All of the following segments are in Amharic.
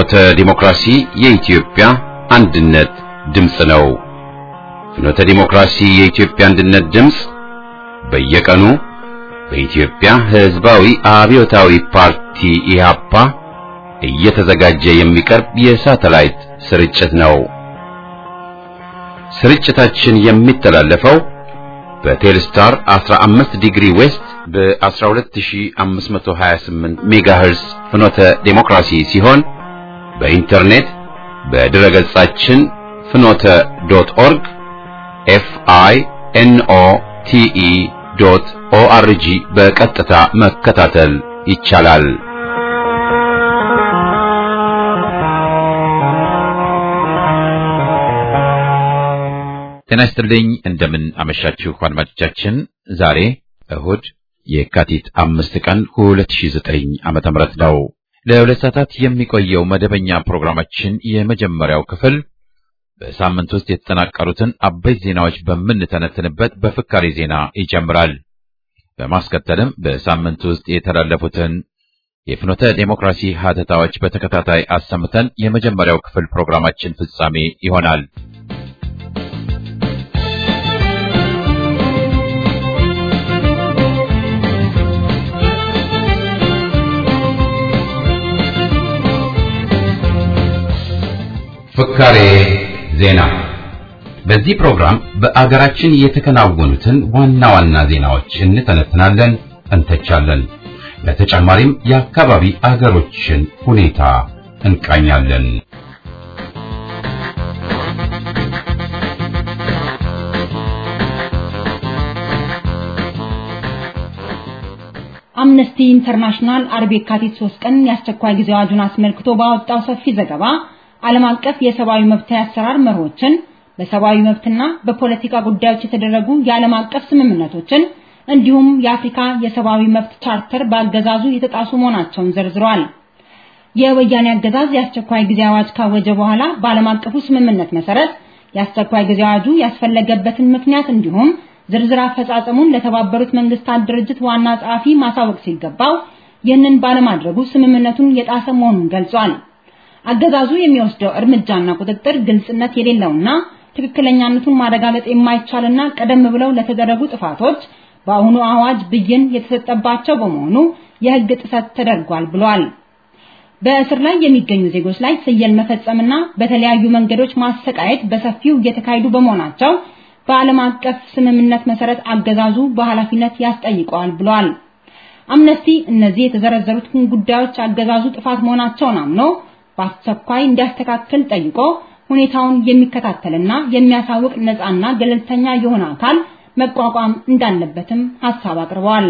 ፍኖተ ዲሞክራሲ የኢትዮጵያ አንድነት ድምፅ ነው። ፍኖተ ዲሞክራሲ የኢትዮጵያ አንድነት ድምፅ በየቀኑ በኢትዮጵያ ሕዝባዊ አብዮታዊ ፓርቲ ኢህአፓ እየተዘጋጀ የሚቀርብ የሳተላይት ስርጭት ነው። ስርጭታችን የሚተላለፈው በቴልስታር 15 ዲግሪ ዌስት በ12528 ሜጋሄርስ ፍኖተ ዴሞክራሲ ሲሆን በኢንተርኔት በድረ ገጻችን ፍኖተ ዶት ኦርግ ኤፍ አይ ኤን ኦ ቲ ኢ ዶት ኦ አር ጂ በቀጥታ መከታተል ይቻላል። ጤና ይስጥልኝ። እንደምን አመሻችሁ አድማጮቻችን። ዛሬ እሁድ የካቲት አምስት ቀን 2009 ዓመተ ምህረት ነው። ለሁለት ሰዓታት የሚቆየው መደበኛ ፕሮግራማችን የመጀመሪያው ክፍል በሳምንት ውስጥ የተጠናቀሩትን አበይት ዜናዎች በምንተነትንበት በፍካሪ ዜና ይጀምራል። በማስከተልም በሳምንት ውስጥ የተላለፉትን የፍኖተ ዴሞክራሲ ሀተታዎች በተከታታይ አሰምተን የመጀመሪያው ክፍል ፕሮግራማችን ፍጻሜ ይሆናል። ፍካሬ ዜና። በዚህ ፕሮግራም በአገራችን የተከናወኑትን ዋና ዋና ዜናዎች እንተነትናለን፣ እንተቻለን። በተጨማሪም የአካባቢ አገሮችን ሁኔታ እንቃኛለን። አምነስቲ ኢንተርናሽናል አርብ የካቲት 3 ቀን የአስቸኳይ ጊዜ አዋጁን አስመልክቶ ባወጣው ሰፊ ዘገባ ዓለም አቀፍ የሰብአዊ መብት አሰራር መርሆችን በሰብአዊ መብትና በፖለቲካ ጉዳዮች የተደረጉ የዓለም አቀፍ ስምምነቶችን እንዲሁም የአፍሪካ የሰብአዊ መብት ቻርተር በአገዛዙ የተጣሱ መሆናቸውን ዘርዝሯል። የወያኔ አገዛዝ የአስቸኳይ ጊዜ አዋጅ ካወጀ በኋላ በዓለም አቀፉ ስምምነት መሰረት የአስቸኳይ ጊዜ አዋጁ ያስፈለገበትን ምክንያት እንዲሁም ዝርዝር አፈጻጸሙን ለተባበሩት መንግስታት ድርጅት ዋና ጸሐፊ ማሳወቅ ሲገባው ይህንን ባለማድረጉ ስምምነቱን የጣሰ መሆኑን ገልጿል። አገዛዙ የሚወስደው እርምጃና ቁጥጥር ግልጽነት የሌለውና ትክክለኛነቱን ማረጋገጥ የማይቻልና ቀደም ብለው ለተደረጉ ጥፋቶች በአሁኑ አዋጅ ብይን የተሰጠባቸው በመሆኑ የሕግ ጥሰት ተደርጓል ብሏል። በእስር ላይ የሚገኙ ዜጎች ላይ ስየል መፈጸምና በተለያዩ መንገዶች ማሰቃየት በሰፊው እየተካሄዱ በመሆናቸው በዓለም አቀፍ ስምምነት መሰረት አገዛዙ በኃላፊነት ያስጠይቀዋል ብሏል። አምነስቲ እነዚህ የተዘረዘሩትን ጉዳዮች አገዛዙ ጥፋት መሆናቸውን አምኖ በአስቸኳይ እንዲያስተካክል ጠይቆ ሁኔታውን የሚከታተልና የሚያሳውቅ ነፃና ገለልተኛ የሆነ አካል መቋቋም እንዳለበትም ሐሳብ አቅርበዋል።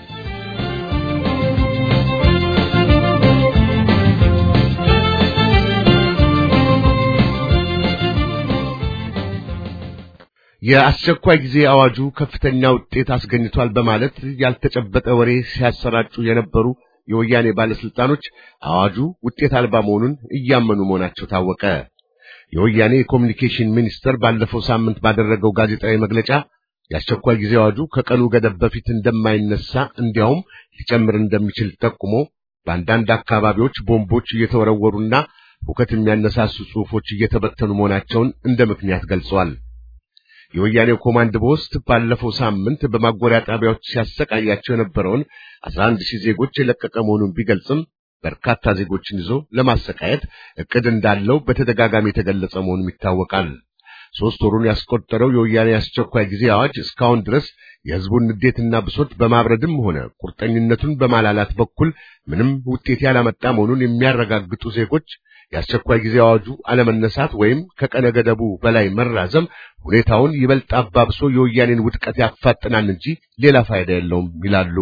የአስቸኳይ ጊዜ አዋጁ ከፍተኛ ውጤት አስገኝቷል በማለት ያልተጨበጠ ወሬ ሲያሰራጩ የነበሩ የወያኔ ባለስልጣኖች አዋጁ ውጤት አልባ መሆኑን እያመኑ መሆናቸው ታወቀ። የወያኔ የኮሚኒኬሽን ሚኒስተር ባለፈው ሳምንት ባደረገው ጋዜጣዊ መግለጫ የአስቸኳይ ጊዜ አዋጁ ከቀኑ ገደብ በፊት እንደማይነሳ እንዲያውም ሊጨምር እንደሚችል ጠቁሞ በአንዳንድ አካባቢዎች ቦምቦች እየተወረወሩና ሁከት የሚያነሳሱ ጽሑፎች እየተበተኑ መሆናቸውን እንደ ምክንያት ገልጿል። የወያኔው ኮማንድ ፖስት ባለፈው ሳምንት በማጎሪያ ጣቢያዎች ሲያሰቃያቸው የነበረውን 11 ሺህ ዜጎች የለቀቀ መሆኑን ቢገልጽም በርካታ ዜጎችን ይዞ ለማሰቃየት እቅድ እንዳለው በተደጋጋሚ የተገለጸ መሆኑም ይታወቃል። ሶስት ወሩን ያስቆጠረው የወያኔ አስቸኳይ ጊዜ አዋጅ እስካሁን ድረስ የሕዝቡን ንዴትና ብሶት በማብረድም ሆነ ቁርጠኝነቱን በማላላት በኩል ምንም ውጤት ያላመጣ መሆኑን የሚያረጋግጡ ዜጎች የአስቸኳይ ጊዜ አዋጁ አለመነሳት ወይም ከቀነ ገደቡ በላይ መራዘም ሁኔታውን ይበልጥ አባብሶ የወያኔን ውድቀት ያፋጥናል እንጂ ሌላ ፋይዳ የለውም ይላሉ።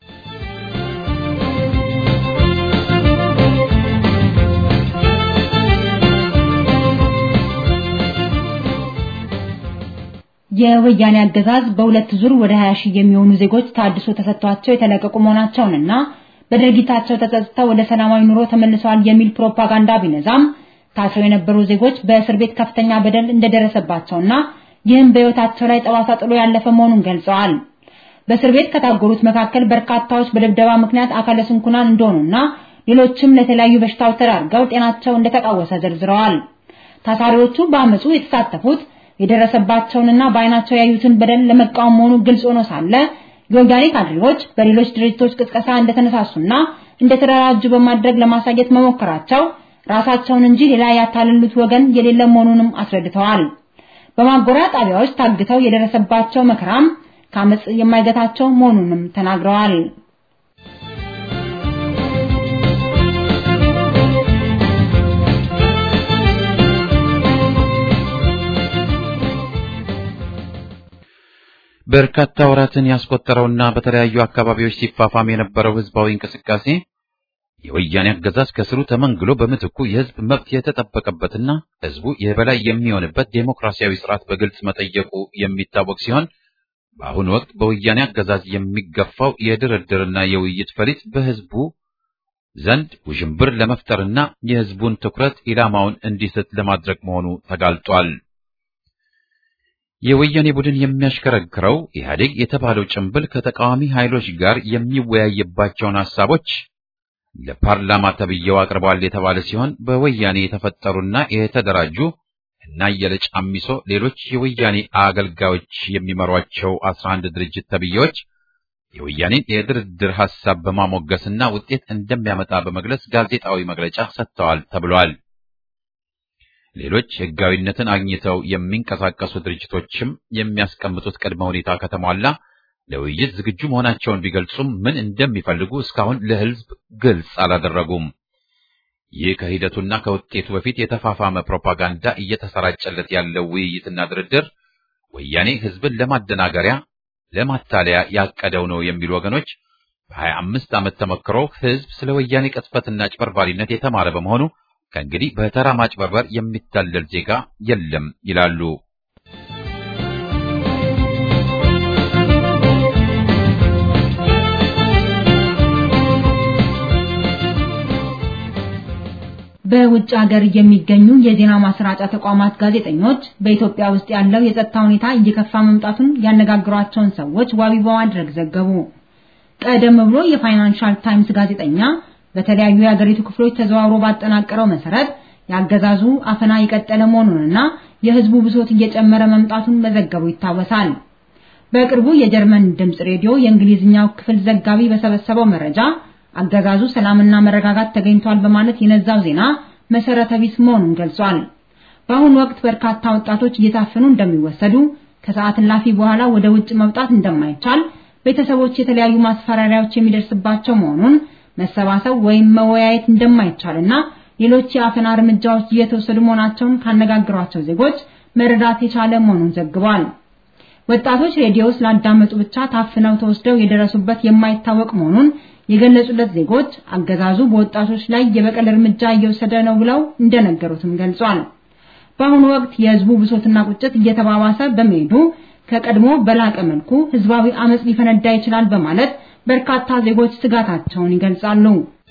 የወያኔ አገዛዝ በሁለት ዙር ወደ 20 ሺህ የሚሆኑ ዜጎች ታድሶ ተሰጥቷቸው የተለቀቁ መሆናቸውንና በድርጊታቸው ተጸጽተው ወደ ሰላማዊ ኑሮ ተመልሰዋል የሚል ፕሮፓጋንዳ ቢነዛም ታስረው የነበሩ ዜጎች በእስር ቤት ከፍተኛ በደል እንደደረሰባቸውና ይህም በሕይወታቸው ላይ ጠባሳ ጥሎ ያለፈ መሆኑን ገልጸዋል። በእስር ቤት ከታጎሩት መካከል በርካታዎች በድብደባ ምክንያት አካለ ስንኩላን እንደሆኑና ሌሎችም ለተለያዩ በሽታዎች ተዳርገው ጤናቸው እንደተቃወሰ ዘርዝረዋል። ታሳሪዎቹ በአመፁ የተሳተፉት የደረሰባቸውንና በአይናቸው ያዩትን በደል ለመቃወም መሆኑ ግልጽ ሆኖ ሳለ የወያኔ ካድሬዎች በሌሎች ድርጅቶች ቅስቀሳ እንደተነሳሱና እንደተደራጁ በማድረግ ለማሳየት መሞከራቸው ራሳቸውን እንጂ ሌላ ያታለሉት ወገን የሌለ መሆኑንም አስረድተዋል። በማጎሪያ ጣቢያዎች ታግተው የደረሰባቸው መከራም ከአመፅ የማይገታቸው መሆኑንም ተናግረዋል። በርካታ ወራትን ያስቆጠረውና በተለያዩ አካባቢዎች ሲፋፋም የነበረው ህዝባዊ እንቅስቃሴ የወያኔ አገዛዝ ከስሩ ተመንግሎ በምትኩ የህዝብ መብት የተጠበቀበትና ህዝቡ የበላይ የሚሆንበት ዴሞክራሲያዊ ስርዓት በግልጽ መጠየቁ የሚታወቅ ሲሆን በአሁኑ ወቅት በወያኔ አገዛዝ የሚገፋው የድርድርና የውይይት ፈሊጥ በህዝቡ ዘንድ ውዥንብር ለመፍጠርና የህዝቡን ትኩረት ኢላማውን እንዲስት ለማድረግ መሆኑ ተጋልጧል። የወያኔ ቡድን የሚያሽከረክረው ኢህአዴግ የተባለው ጭንብል ከተቃዋሚ ኃይሎች ጋር የሚወያይባቸውን ሐሳቦች ለፓርላማ ተብዬው አቅርቧል የተባለ ሲሆን በወያኔ የተፈጠሩና የተደራጁ እና የለጫሚሶ ሌሎች የወያኔ አገልጋዮች የሚመሯቸው 11 ድርጅት ተብዬዎች የወያኔን የድርድር ሐሳብ በማሞገስና ውጤት እንደሚያመጣ በመግለጽ ጋዜጣዊ መግለጫ ሰጥተዋል ተብሏል። ሌሎች ህጋዊነትን አግኝተው የሚንቀሳቀሱ ድርጅቶችም የሚያስቀምጡት ቅድመ ሁኔታ ከተሟላ ለውይይት ዝግጁ መሆናቸውን ቢገልጹም ምን እንደሚፈልጉ እስካሁን ለህዝብ ግልጽ አላደረጉም። ይህ ከሂደቱና ከውጤቱ በፊት የተፋፋመ ፕሮፓጋንዳ እየተሰራጨለት ያለው ውይይትና ድርድር ወያኔ ህዝብን ለማደናገሪያ፣ ለማታለያ ያቀደው ነው የሚሉ ወገኖች በሀያ አምስት ዓመት ተመክሮ ህዝብ ስለ ወያኔ ቅጥፈትና ጭበርባሪነት የተማረ በመሆኑ ከእንግዲህ በተራ ማጭበርበር የሚታለል ዜጋ የለም ይላሉ። በውጭ ሀገር የሚገኙ የዜና ማሰራጫ ተቋማት ጋዜጠኞች በኢትዮጵያ ውስጥ ያለው የጸጥታ ሁኔታ እየከፋ መምጣቱን ያነጋግሯቸውን ሰዎች ዋቢ በማድረግ ዘገቡ። ቀደም ብሎ የፋይናንሻል ታይምስ ጋዜጠኛ በተለያዩ የሀገሪቱ ክፍሎች ተዘዋውሮ ባጠናቀረው መሰረት ያገዛዙ አፈና የቀጠለ መሆኑንና የህዝቡ ብሶት እየጨመረ መምጣቱን መዘገቡ ይታወሳል። በቅርቡ የጀርመን ድምጽ ሬዲዮ የእንግሊዝኛው ክፍል ዘጋቢ በሰበሰበው መረጃ አገዛዙ ሰላምና መረጋጋት ተገኝቷል በማለት የነዛው ዜና መሰረተ ቢስ መሆኑን ገልጿል። በአሁኑ ወቅት በርካታ ወጣቶች እየታፈኑ እንደሚወሰዱ፣ ከሰዓት እላፊ በኋላ ወደ ውጭ መውጣት እንደማይቻል፣ ቤተሰቦች የተለያዩ ማስፈራሪያዎች የሚደርስባቸው መሆኑን፣ መሰባሰብ ወይም መወያየት እንደማይቻልና ሌሎች የአፈና እርምጃዎች እየተወሰዱ መሆናቸውን ካነጋገሯቸው ዜጎች መረዳት የቻለ መሆኑን ዘግቧል። ወጣቶች ሬዲዮ ስላዳመጡ ብቻ ታፍነው ተወስደው የደረሱበት የማይታወቅ መሆኑን የገለጹለት ዜጎች አገዛዙ በወጣቶች ላይ የበቀል እርምጃ እየወሰደ ነው ብለው እንደነገሩትም ገልጿል። በአሁኑ ወቅት የህዝቡ ብሶትና ቁጭት እየተባባሰ በመሄዱ ከቀድሞ በላቀ መልኩ ህዝባዊ አመጽ ሊፈነዳ ይችላል በማለት በርካታ ዜጎች ስጋታቸውን ይገልጻሉ።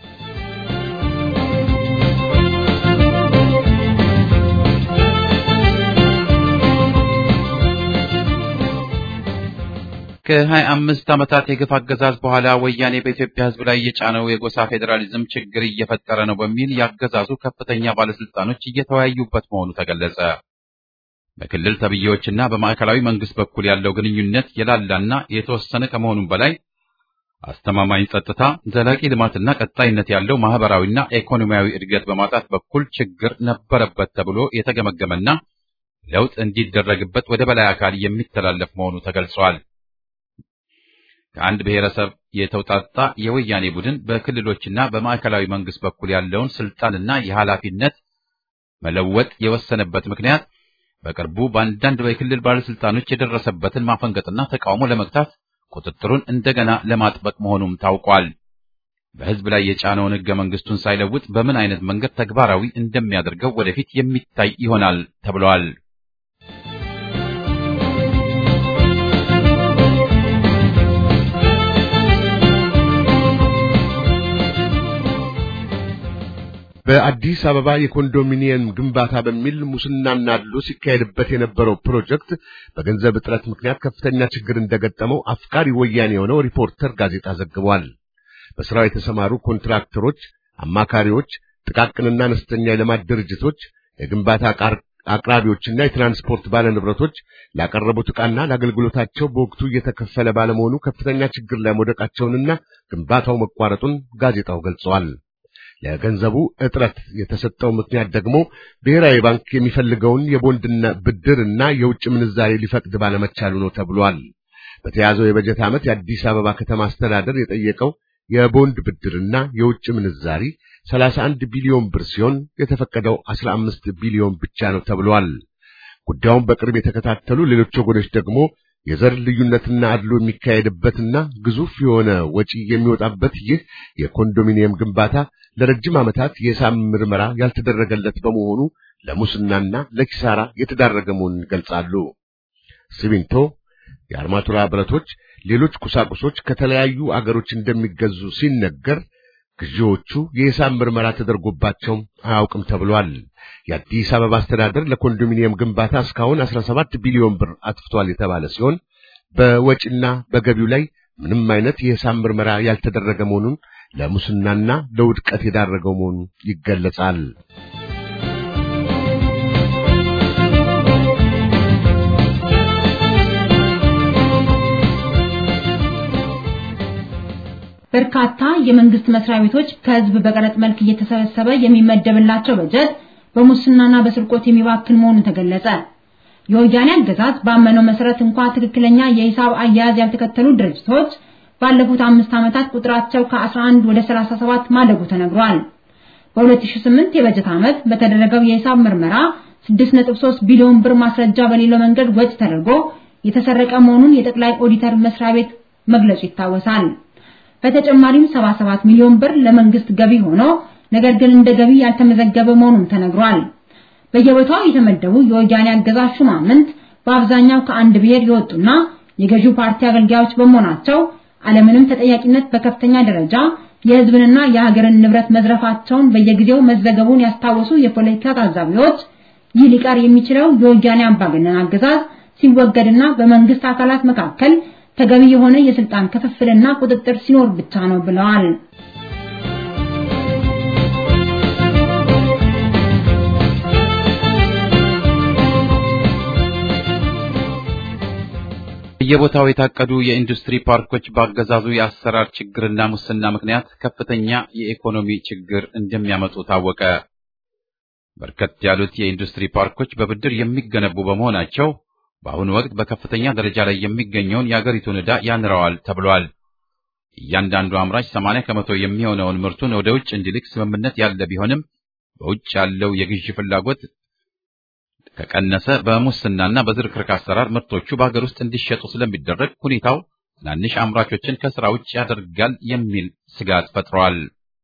ከሀያ አምስት ዓመታት የግፍ አገዛዝ በኋላ ወያኔ በኢትዮጵያ ህዝብ ላይ የጫነው የጎሳ ፌዴራሊዝም ችግር እየፈጠረ ነው በሚል ያገዛዙ ከፍተኛ ባለስልጣኖች እየተወያዩበት መሆኑ ተገለጸ። በክልል ተብዬዎችና በማዕከላዊ መንግስት በኩል ያለው ግንኙነት የላላና የተወሰነ ከመሆኑም በላይ አስተማማኝ ጸጥታ፣ ዘላቂ ልማትና ቀጣይነት ያለው ማህበራዊና ኢኮኖሚያዊ እድገት በማጣት በኩል ችግር ነበረበት ተብሎ የተገመገመና ለውጥ እንዲደረግበት ወደ በላይ አካል የሚተላለፍ መሆኑ ተገልጿል። ከአንድ ብሔረሰብ የተውጣጣ የወያኔ ቡድን በክልሎችና በማዕከላዊ መንግስት በኩል ያለውን ስልጣንና የኃላፊነት መለወጥ የወሰነበት ምክንያት በቅርቡ በአንዳንድ የክልል ባለስልጣኖች የደረሰበትን ማፈንገጥና ተቃውሞ ለመግታት ቁጥጥሩን እንደገና ለማጥበቅ መሆኑም ታውቋል። በህዝብ ላይ የጫነውን ህገ መንግስቱን ሳይለውጥ በምን አይነት መንገድ ተግባራዊ እንደሚያደርገው ወደፊት የሚታይ ይሆናል ተብሏል። በአዲስ አበባ የኮንዶሚኒየም ግንባታ በሚል ሙስናና አድሎ ሲካሄድበት የነበረው ፕሮጀክት በገንዘብ እጥረት ምክንያት ከፍተኛ ችግር እንደገጠመው አፍቃሪ ወያኔ የሆነው ሪፖርተር ጋዜጣ ዘግቧል። በስራው የተሰማሩ ኮንትራክተሮች አማካሪዎች፣ ጥቃቅንና አነስተኛ የልማት ድርጅቶች፣ የግንባታ አቅራቢዎችና የትራንስፖርት ባለንብረቶች ላቀረቡት ዕቃና ለአገልግሎታቸው በወቅቱ እየተከፈለ ባለመሆኑ ከፍተኛ ችግር ላይ መውደቃቸውንና ግንባታው መቋረጡን ጋዜጣው ገልጸዋል። ለገንዘቡ እጥረት የተሰጠው ምክንያት ደግሞ ብሔራዊ ባንክ የሚፈልገውን የቦንድና ብድርና የውጭ ምንዛሬ ሊፈቅድ ባለመቻሉ ነው ተብሏል። በተያዘው የበጀት ዓመት የአዲስ አበባ ከተማ አስተዳደር የጠየቀው የቦንድ ብድርና የውጭ ምንዛሪ 31 ቢሊዮን ብር ሲሆን የተፈቀደው 15 ቢሊዮን ብቻ ነው ተብሏል። ጉዳዩን በቅርብ የተከታተሉ ሌሎች ወገኖች ደግሞ የዘር ልዩነትና አድሎ የሚካሄድበትና ግዙፍ የሆነ ወጪ የሚወጣበት ይህ የኮንዶሚኒየም ግንባታ ለረጅም ዓመታት የሂሳብ ምርመራ ያልተደረገለት በመሆኑ ለሙስናና ለኪሳራ የተዳረገ መሆኑን ይገልጻሉ። ሲሚንቶ፣ የአርማቱራ ብረቶች፣ ሌሎች ቁሳቁሶች ከተለያዩ አገሮች እንደሚገዙ ሲነገር ግዢዎቹ የሂሳብ ምርመራ ተደርጎባቸው አያውቅም ተብሏል። የአዲስ አበባ አስተዳደር ለኮንዶሚኒየም ግንባታ እስካሁን 17 ቢሊዮን ብር አጥፍቷል የተባለ ሲሆን በወጪና በገቢው ላይ ምንም አይነት የሂሳብ ምርመራ ያልተደረገ መሆኑን ለሙስናና ለውድቀት የዳረገው መሆኑ ይገለጻል። በርካታ የመንግስት መስሪያ ቤቶች ከህዝብ በቀረጥ መልክ እየተሰበሰበ የሚመደብላቸው በጀት በሙስናና በስርቆት የሚባክን መሆኑ ተገለጸ። የወያኔ አገዛዝ ባመነው መሰረት እንኳ ትክክለኛ የሂሳብ አያያዝ ያልተከተሉ ድርጅቶች ባለፉት አምስት ዓመታት ቁጥራቸው ከ11 ወደ 37 ማደጉ ተነግሯል። በ2008 የበጀት ዓመት በተደረገው የሂሳብ ምርመራ 6.3 ቢሊዮን ብር ማስረጃ በሌለው መንገድ ወጪ ተደርጎ የተሰረቀ መሆኑን የጠቅላይ ኦዲተር መስሪያ ቤት መግለጹ ይታወሳል። በተጨማሪም 77 ሚሊዮን ብር ለመንግስት ገቢ ሆኖ ነገር ግን እንደ ገቢ ያልተመዘገበ መሆኑን ተነግሯል። በየቦታው የተመደቡ የወያኔ አገዛዝ ሹማምንት በአብዛኛው ከአንድ ብሔር የወጡና የገዢው ፓርቲ አገልጋዮች በመሆናቸው አለምንም ተጠያቂነት በከፍተኛ ደረጃ የህዝብንና የሀገርን ንብረት መዝረፋቸውን በየጊዜው መዘገቡን ያስታወሱ የፖለቲካ ታዛቢዎች ይህ ሊቀር የሚችለው የወያኔ አምባገነን አገዛዝ ሲወገድና በመንግስት አካላት መካከል ተገቢ የሆነ የስልጣን ክፍፍልና ቁጥጥር ሲኖር ብቻ ነው ብለዋል። በየቦታው የታቀዱ የኢንዱስትሪ ፓርኮች በአገዛዙ የአሰራር ችግርና ሙስና ምክንያት ከፍተኛ የኢኮኖሚ ችግር እንደሚያመጡ ታወቀ። በርከት ያሉት የኢንዱስትሪ ፓርኮች በብድር የሚገነቡ በመሆናቸው በአሁኑ ወቅት በከፍተኛ ደረጃ ላይ የሚገኘውን የአገሪቱን ዕዳ ያንረዋል ተብሏል። እያንዳንዱ አምራች 80 ከመቶ የሚሆነውን ምርቱን ወደ ውጭ እንዲልክ ስምምነት ያለ ቢሆንም በውጭ ያለው የግዢ ፍላጎት ከቀነሰ በሙስናና በዝርክርክ አሰራር ምርቶቹ በሀገር ውስጥ እንዲሸጡ ስለሚደረግ ሁኔታው ትናንሽ አምራቾችን ከስራ ውጭ ያደርጋል የሚል ስጋት ፈጥሯል።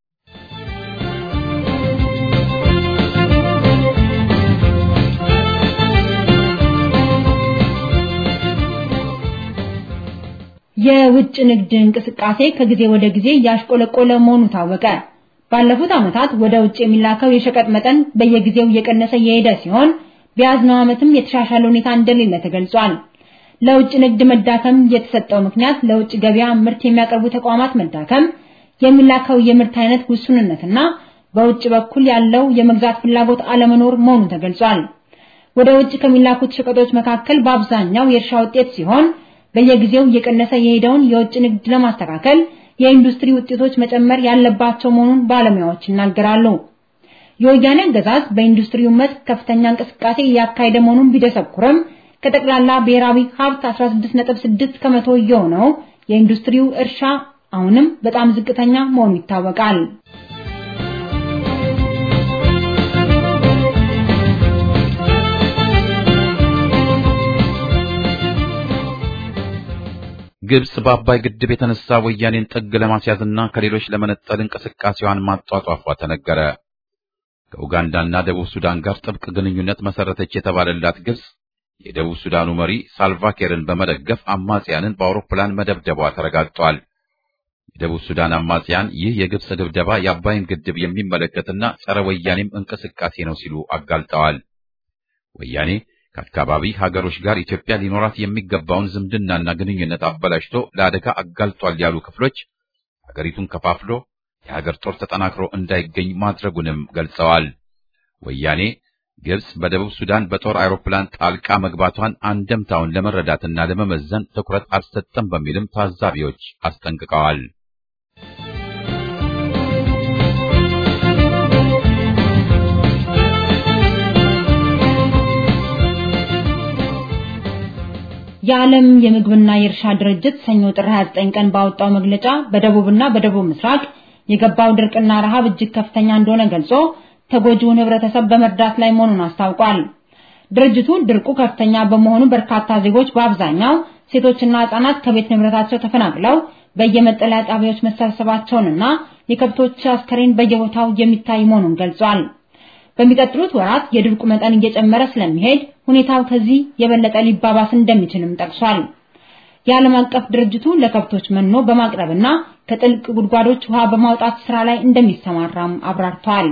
የውጭ ንግድ እንቅስቃሴ ከጊዜ ወደ ጊዜ እያሽቆለቆለ መሆኑ ታወቀ። ባለፉት ዓመታት ወደ ውጭ የሚላከው የሸቀጥ መጠን በየጊዜው እየቀነሰ የሄደ ሲሆን በያዝነው ዓመትም የተሻሻለ ሁኔታ እንደሌለ ተገልጿል። ለውጭ ንግድ መዳከም የተሰጠው ምክንያት ለውጭ ገበያ ምርት የሚያቀርቡ ተቋማት መዳከም፣ የሚላከው የምርት አይነት ውሱንነትና በውጭ በኩል ያለው የመግዛት ፍላጎት አለመኖር መሆኑ ተገልጿል። ወደ ውጭ ከሚላኩት ሸቀጦች መካከል በአብዛኛው የእርሻ ውጤት ሲሆን በየጊዜው እየቀነሰ የሄደውን የውጭ ንግድ ለማስተካከል የኢንዱስትሪ ውጤቶች መጨመር ያለባቸው መሆኑን ባለሙያዎች ይናገራሉ። የወያኔ አገዛዝ በኢንዱስትሪው መስክ ከፍተኛ እንቅስቃሴ እያካሄደ መሆኑን ቢደሰኩርም ከጠቅላላ ብሔራዊ ሀብት 16.6 ከመቶ የሆነው የኢንዱስትሪው እርሻ አሁንም በጣም ዝቅተኛ መሆኑ ይታወቃል። ግብጽ በአባይ ግድብ የተነሳ ወያኔን ጥግ ለማስያዝና ከሌሎች ለመነጠል እንቅስቃሴዋን ማጧጧፏ ተነገረ። ከኡጋንዳና ደቡብ ሱዳን ጋር ጥብቅ ግንኙነት መሰረተች የተባለላት ግብጽ የደቡብ ሱዳኑ መሪ ሳልቫኪርን በመደገፍ አማጽያንን በአውሮፕላን መደብደቧ ተረጋግጧል። የደቡብ ሱዳን አማጽያን ይህ የግብጽ ድብደባ የአባይን ግድብ የሚመለከትና ጸረ ወያኔም እንቅስቃሴ ነው ሲሉ አጋልጠዋል። ወያኔ ከአካባቢ ሀገሮች ጋር ኢትዮጵያ ሊኖራት የሚገባውን ዝምድናና ግንኙነት አበላሽቶ ለአደጋ አጋልጧል ያሉ ክፍሎች ሀገሪቱን ከፋፍሎ የሀገር ጦር ተጠናክሮ እንዳይገኝ ማድረጉንም ገልጸዋል። ወያኔ ግብጽ በደቡብ ሱዳን በጦር አውሮፕላን ጣልቃ መግባቷን አንደምታውን ለመረዳትና ለመመዘን ትኩረት አልሰጠም በሚልም ታዛቢዎች አስጠንቅቀዋል። የዓለም የምግብና የእርሻ ድርጅት ሰኞ ጥር 29 ቀን ባወጣው መግለጫ በደቡብና በደቡብ ምስራቅ የገባው ድርቅና ረሃብ እጅግ ከፍተኛ እንደሆነ ገልጾ ተጎጂውን ህብረተሰብ በመርዳት ላይ መሆኑን አስታውቋል። ድርጅቱ ድርቁ ከፍተኛ በመሆኑ በርካታ ዜጎች በአብዛኛው ሴቶችና ህጻናት ከቤት ንብረታቸው ተፈናቅለው በየመጠለያ ጣቢያዎች መሰብሰባቸውንና የከብቶች አስከሬን በየቦታው የሚታይ መሆኑን ገልጿል። በሚቀጥሉት ወራት የድርቁ መጠን እየጨመረ ስለሚሄድ ሁኔታው ከዚህ የበለጠ ሊባባስ እንደሚችልም ጠቅሷል። የዓለም አቀፍ ድርጅቱ ለከብቶች መኖ በማቅረብና ከጥልቅ ጉድጓዶች ውሃ በማውጣት ስራ ላይ እንደሚሰማራም አብራርቷል።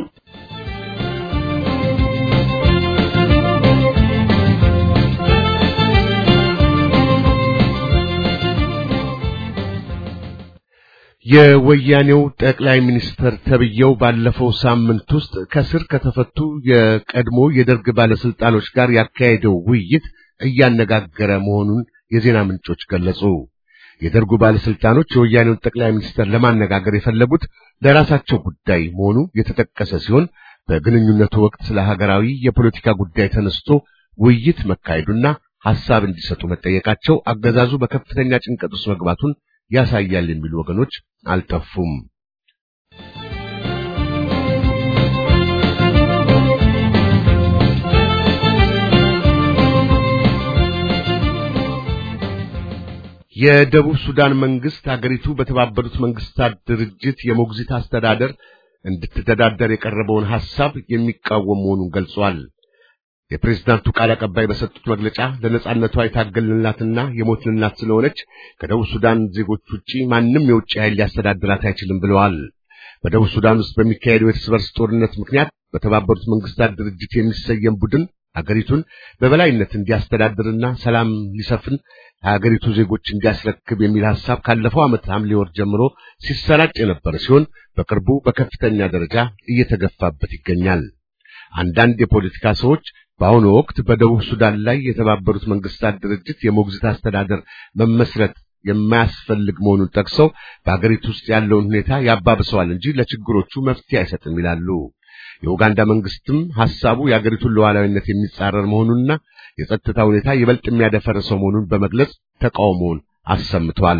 የወያኔው ጠቅላይ ሚኒስትር ተብየው ባለፈው ሳምንት ውስጥ ከስር ከተፈቱ የቀድሞ የደርግ ባለስልጣኖች ጋር ያካሄደው ውይይት እያነጋገረ መሆኑን የዜና ምንጮች ገለጹ። የደርጉ ባለስልጣኖች የወያኔውን ጠቅላይ ሚኒስትር ለማነጋገር የፈለጉት ለራሳቸው ጉዳይ መሆኑ የተጠቀሰ ሲሆን በግንኙነቱ ወቅት ስለ ሀገራዊ የፖለቲካ ጉዳይ ተነስቶ ውይይት መካሄዱና ሐሳብ እንዲሰጡ መጠየቃቸው አገዛዙ በከፍተኛ ጭንቀት ውስጥ መግባቱን ያሳያል የሚሉ ወገኖች አልጠፉም። የደቡብ ሱዳን መንግስት ሀገሪቱ በተባበሩት መንግስታት ድርጅት የሞግዚት አስተዳደር እንድትተዳደር የቀረበውን ሐሳብ የሚቃወም መሆኑን ገልጿል። የፕሬዝዳንቱ ቃል አቀባይ በሰጡት መግለጫ ለነጻነቷ የታገልንላትና የሞትንላት ስለሆነች ከደቡብ ሱዳን ዜጎች ውጪ ማንም የውጭ ኃይል ሊያስተዳድራት አይችልም ብለዋል። በደቡብ ሱዳን ውስጥ በሚካሄደው የእርስ በርስ ጦርነት ምክንያት በተባበሩት መንግስታት ድርጅት የሚሰየም ቡድን አገሪቱን በበላይነት እንዲያስተዳድርና ሰላም ሊሰፍን ለሀገሪቱ ዜጎች እንዲያስረክብ የሚል ሐሳብ ካለፈው ዓመት ሐምሌ ወር ጀምሮ ሲሰራጭ የነበረ ሲሆን በቅርቡ በከፍተኛ ደረጃ እየተገፋበት ይገኛል። አንዳንድ የፖለቲካ ሰዎች በአሁኑ ወቅት በደቡብ ሱዳን ላይ የተባበሩት መንግስታት ድርጅት የሞግዚት አስተዳደር መመስረት የማያስፈልግ መሆኑን ጠቅሰው በአገሪቱ ውስጥ ያለውን ሁኔታ ያባብሰዋል እንጂ ለችግሮቹ መፍትሄ አይሰጥም ይላሉ። የኡጋንዳ መንግስትም ሐሳቡ የአገሪቱን ሉዓላዊነት የሚጻረር መሆኑንና የጸጥታ ሁኔታ ይበልጥ የሚያደፈርሰው መሆኑን በመግለጽ ተቃውሞውን አሰምቷል።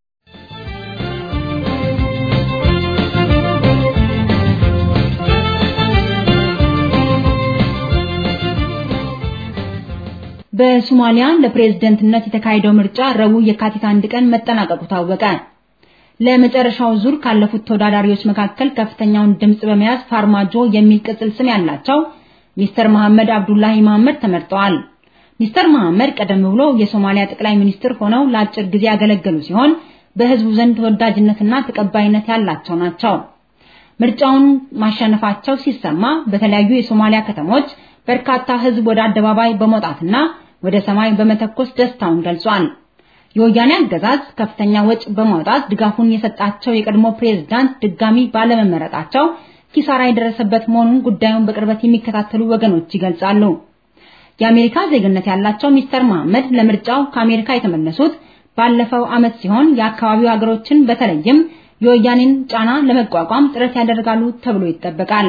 በሶማሊያ ለፕሬዝደንትነት የተካሄደው ምርጫ ረቡዕ የካቲት አንድ ቀን መጠናቀቁ ታወቀ። ለመጨረሻው ዙር ካለፉት ተወዳዳሪዎች መካከል ከፍተኛውን ድምጽ በመያዝ ፋርማጆ የሚል ቅጽል ስም ያላቸው ሚስተር መሐመድ አብዱላሂ መሐመድ ተመርጠዋል። ሚስተር መሐመድ ቀደም ብሎ የሶማሊያ ጠቅላይ ሚኒስትር ሆነው ለአጭር ጊዜ ያገለገሉ ሲሆን በህዝቡ ዘንድ ተወዳጅነትና ተቀባይነት ያላቸው ናቸው። ምርጫውን ማሸነፋቸው ሲሰማ በተለያዩ የሶማሊያ ከተሞች በርካታ ህዝብ ወደ አደባባይ በመውጣትና ወደ ሰማይ በመተኮስ ደስታውን ገልጿል። የወያኔ አገዛዝ ከፍተኛ ወጪ በማውጣት ድጋፉን የሰጣቸው የቀድሞ ፕሬዝዳንት ድጋሚ ባለመመረጣቸው ኪሳራ የደረሰበት መሆኑን ጉዳዩን በቅርበት የሚከታተሉ ወገኖች ይገልጻሉ። የአሜሪካ ዜግነት ያላቸው ሚስተር መሐመድ ለምርጫው ከአሜሪካ የተመለሱት ባለፈው ዓመት ሲሆን የአካባቢው ሀገሮችን በተለይም የወያኔን ጫና ለመቋቋም ጥረት ያደርጋሉ ተብሎ ይጠበቃል።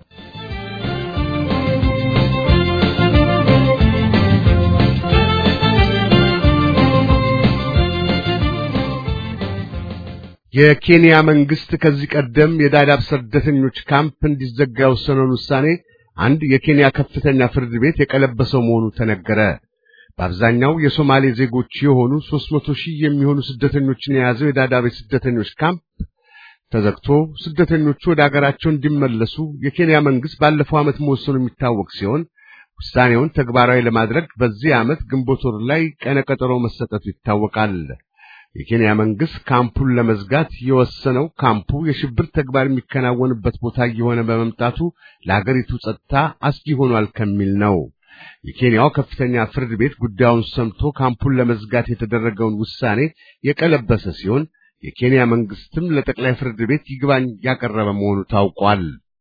የኬንያ መንግስት ከዚህ ቀደም የዳዳብ ስደተኞች ካምፕ እንዲዘጋ የወሰነውን ውሳኔ አንድ የኬንያ ከፍተኛ ፍርድ ቤት የቀለበሰው መሆኑ ተነገረ። በአብዛኛው የሶማሌ ዜጎች የሆኑ 300 ሺህ የሚሆኑ ስደተኞችን የያዘው የዳዳብ ስደተኞች ካምፕ ተዘግቶ ስደተኞቹ ወደ አገራቸው እንዲመለሱ የኬንያ መንግስት ባለፈው ዓመት መወሰኑ የሚታወቅ ሲሆን ውሳኔውን ተግባራዊ ለማድረግ በዚህ ዓመት ግንቦት ወር ላይ ቀነ ቀጠሮ መሰጠቱ ይታወቃል። የኬንያ መንግስት ካምፑን ለመዝጋት የወሰነው ካምፑ የሽብር ተግባር የሚከናወንበት ቦታ እየሆነ በመምጣቱ ለሀገሪቱ ጸጥታ አስጊ ሆኗል ከሚል ነው። የኬንያው ከፍተኛ ፍርድ ቤት ጉዳዩን ሰምቶ ካምፑን ለመዝጋት የተደረገውን ውሳኔ የቀለበሰ ሲሆን የኬንያ መንግስትም ለጠቅላይ ፍርድ ቤት ይግባኝ ያቀረበ መሆኑ ታውቋል።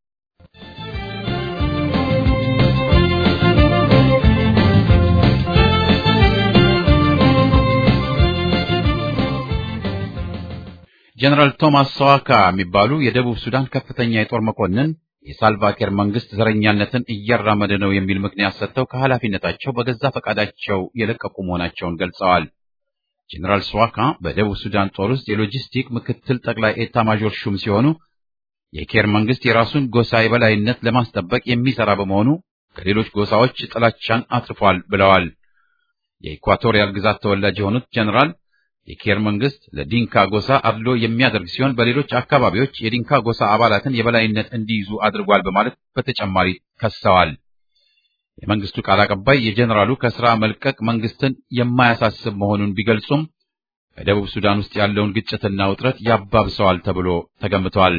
ጀነራል ቶማስ ሰዋካ የሚባሉ የደቡብ ሱዳን ከፍተኛ የጦር መኮንን የሳልቫኪር መንግስት ዘረኛነትን እያራመደ ነው የሚል ምክንያት ሰጥተው ከኃላፊነታቸው በገዛ ፈቃዳቸው የለቀቁ መሆናቸውን ገልጸዋል። ጀነራል ሰዋካ በደቡብ ሱዳን ጦር ውስጥ የሎጂስቲክ ምክትል ጠቅላይ ኤታ ማዦር ሹም ሲሆኑ የኬር መንግስት የራሱን ጎሳ የበላይነት ለማስጠበቅ የሚሰራ በመሆኑ ከሌሎች ጎሳዎች ጥላቻን አትርፏል ብለዋል። የኢኳቶሪያል ግዛት ተወላጅ የሆኑት ጀነራል የኬር መንግስት ለዲንካ ጎሳ አድሎ የሚያደርግ ሲሆን በሌሎች አካባቢዎች የዲንካ ጎሳ አባላትን የበላይነት እንዲይዙ አድርጓል በማለት በተጨማሪ ከሰዋል። የመንግስቱ ቃል አቀባይ የጀኔራሉ ከስራ መልቀቅ መንግስትን የማያሳስብ መሆኑን ቢገልጹም በደቡብ ሱዳን ውስጥ ያለውን ግጭትና ውጥረት ያባብሰዋል ተብሎ ተገምቷል።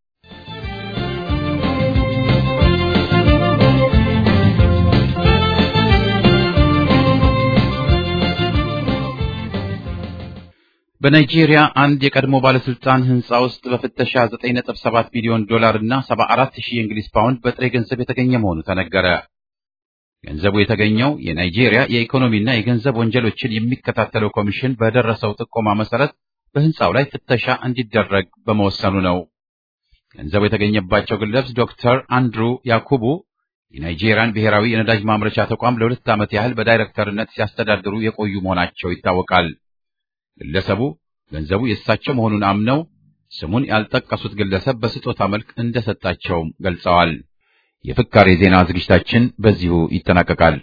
በናይጄሪያ አንድ የቀድሞ ባለስልጣን ህንፃ ውስጥ በፍተሻ 9.7 ሚሊዮን ዶላር እና 74 ሺህ የእንግሊዝ ፓውንድ በጥሬ ገንዘብ የተገኘ መሆኑ ተነገረ። ገንዘቡ የተገኘው የናይጄሪያ የኢኮኖሚና የገንዘብ ወንጀሎችን የሚከታተለው ኮሚሽን በደረሰው ጥቆማ መሰረት በህንፃው ላይ ፍተሻ እንዲደረግ በመወሰኑ ነው። ገንዘቡ የተገኘባቸው ግለሰብ ዶክተር አንድሩ ያኩቡ የናይጄሪያን ብሔራዊ የነዳጅ ማምረቻ ተቋም ለሁለት ዓመት ያህል በዳይሬክተርነት ሲያስተዳድሩ የቆዩ መሆናቸው ይታወቃል። ግለሰቡ ገንዘቡ የእሳቸው መሆኑን አምነው ስሙን ያልጠቀሱት ግለሰብ በስጦታ መልክ እንደሰጣቸውም ገልጸዋል። የፍካሬ ዜና ዝግጅታችን በዚሁ ይጠናቀቃል።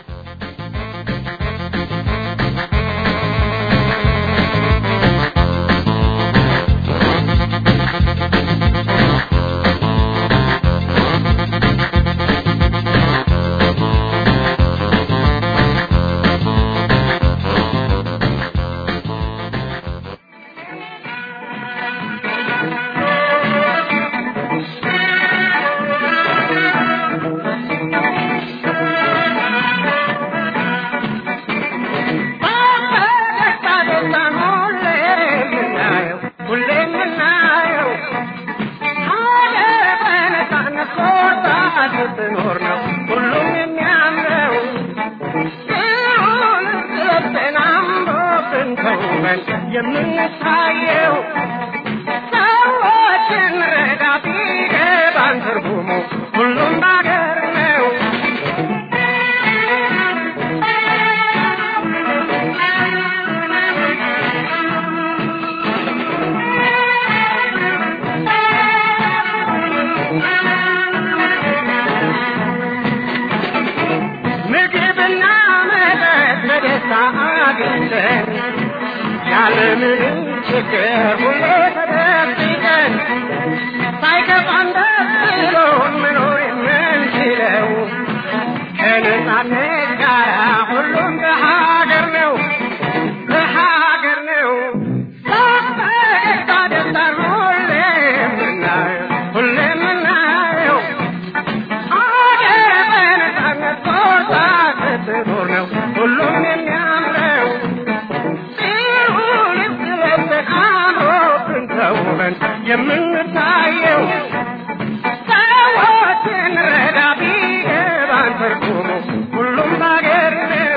የምንታየው ሰዎችን ረዳ ቢገባን ትርጉሙ ሁሉም ባገር ነው። ምግብና መጠጥ በደስታ አግኝተን ያለምንም ችግር ሁሌ ተደብቀን ሳይከፋን ደስ ብሎን መኖር የምንችለው ከነጻነት ጋር ሁሉም በሀገር ነው በሀገር ነው በፈገግታ ደስታን ሁሌ የምናየው ሁሌ የምናየው አገር በነጻነት ቆርጣ ስትኖር ነው ሁሉም የሚያምረው ሲሆንም ስለምን አምሮብን ተውበን የምንታየው ሰዎችን ረዳ ቢገባን ትርጉሙ ሁሉም ባገር ነው።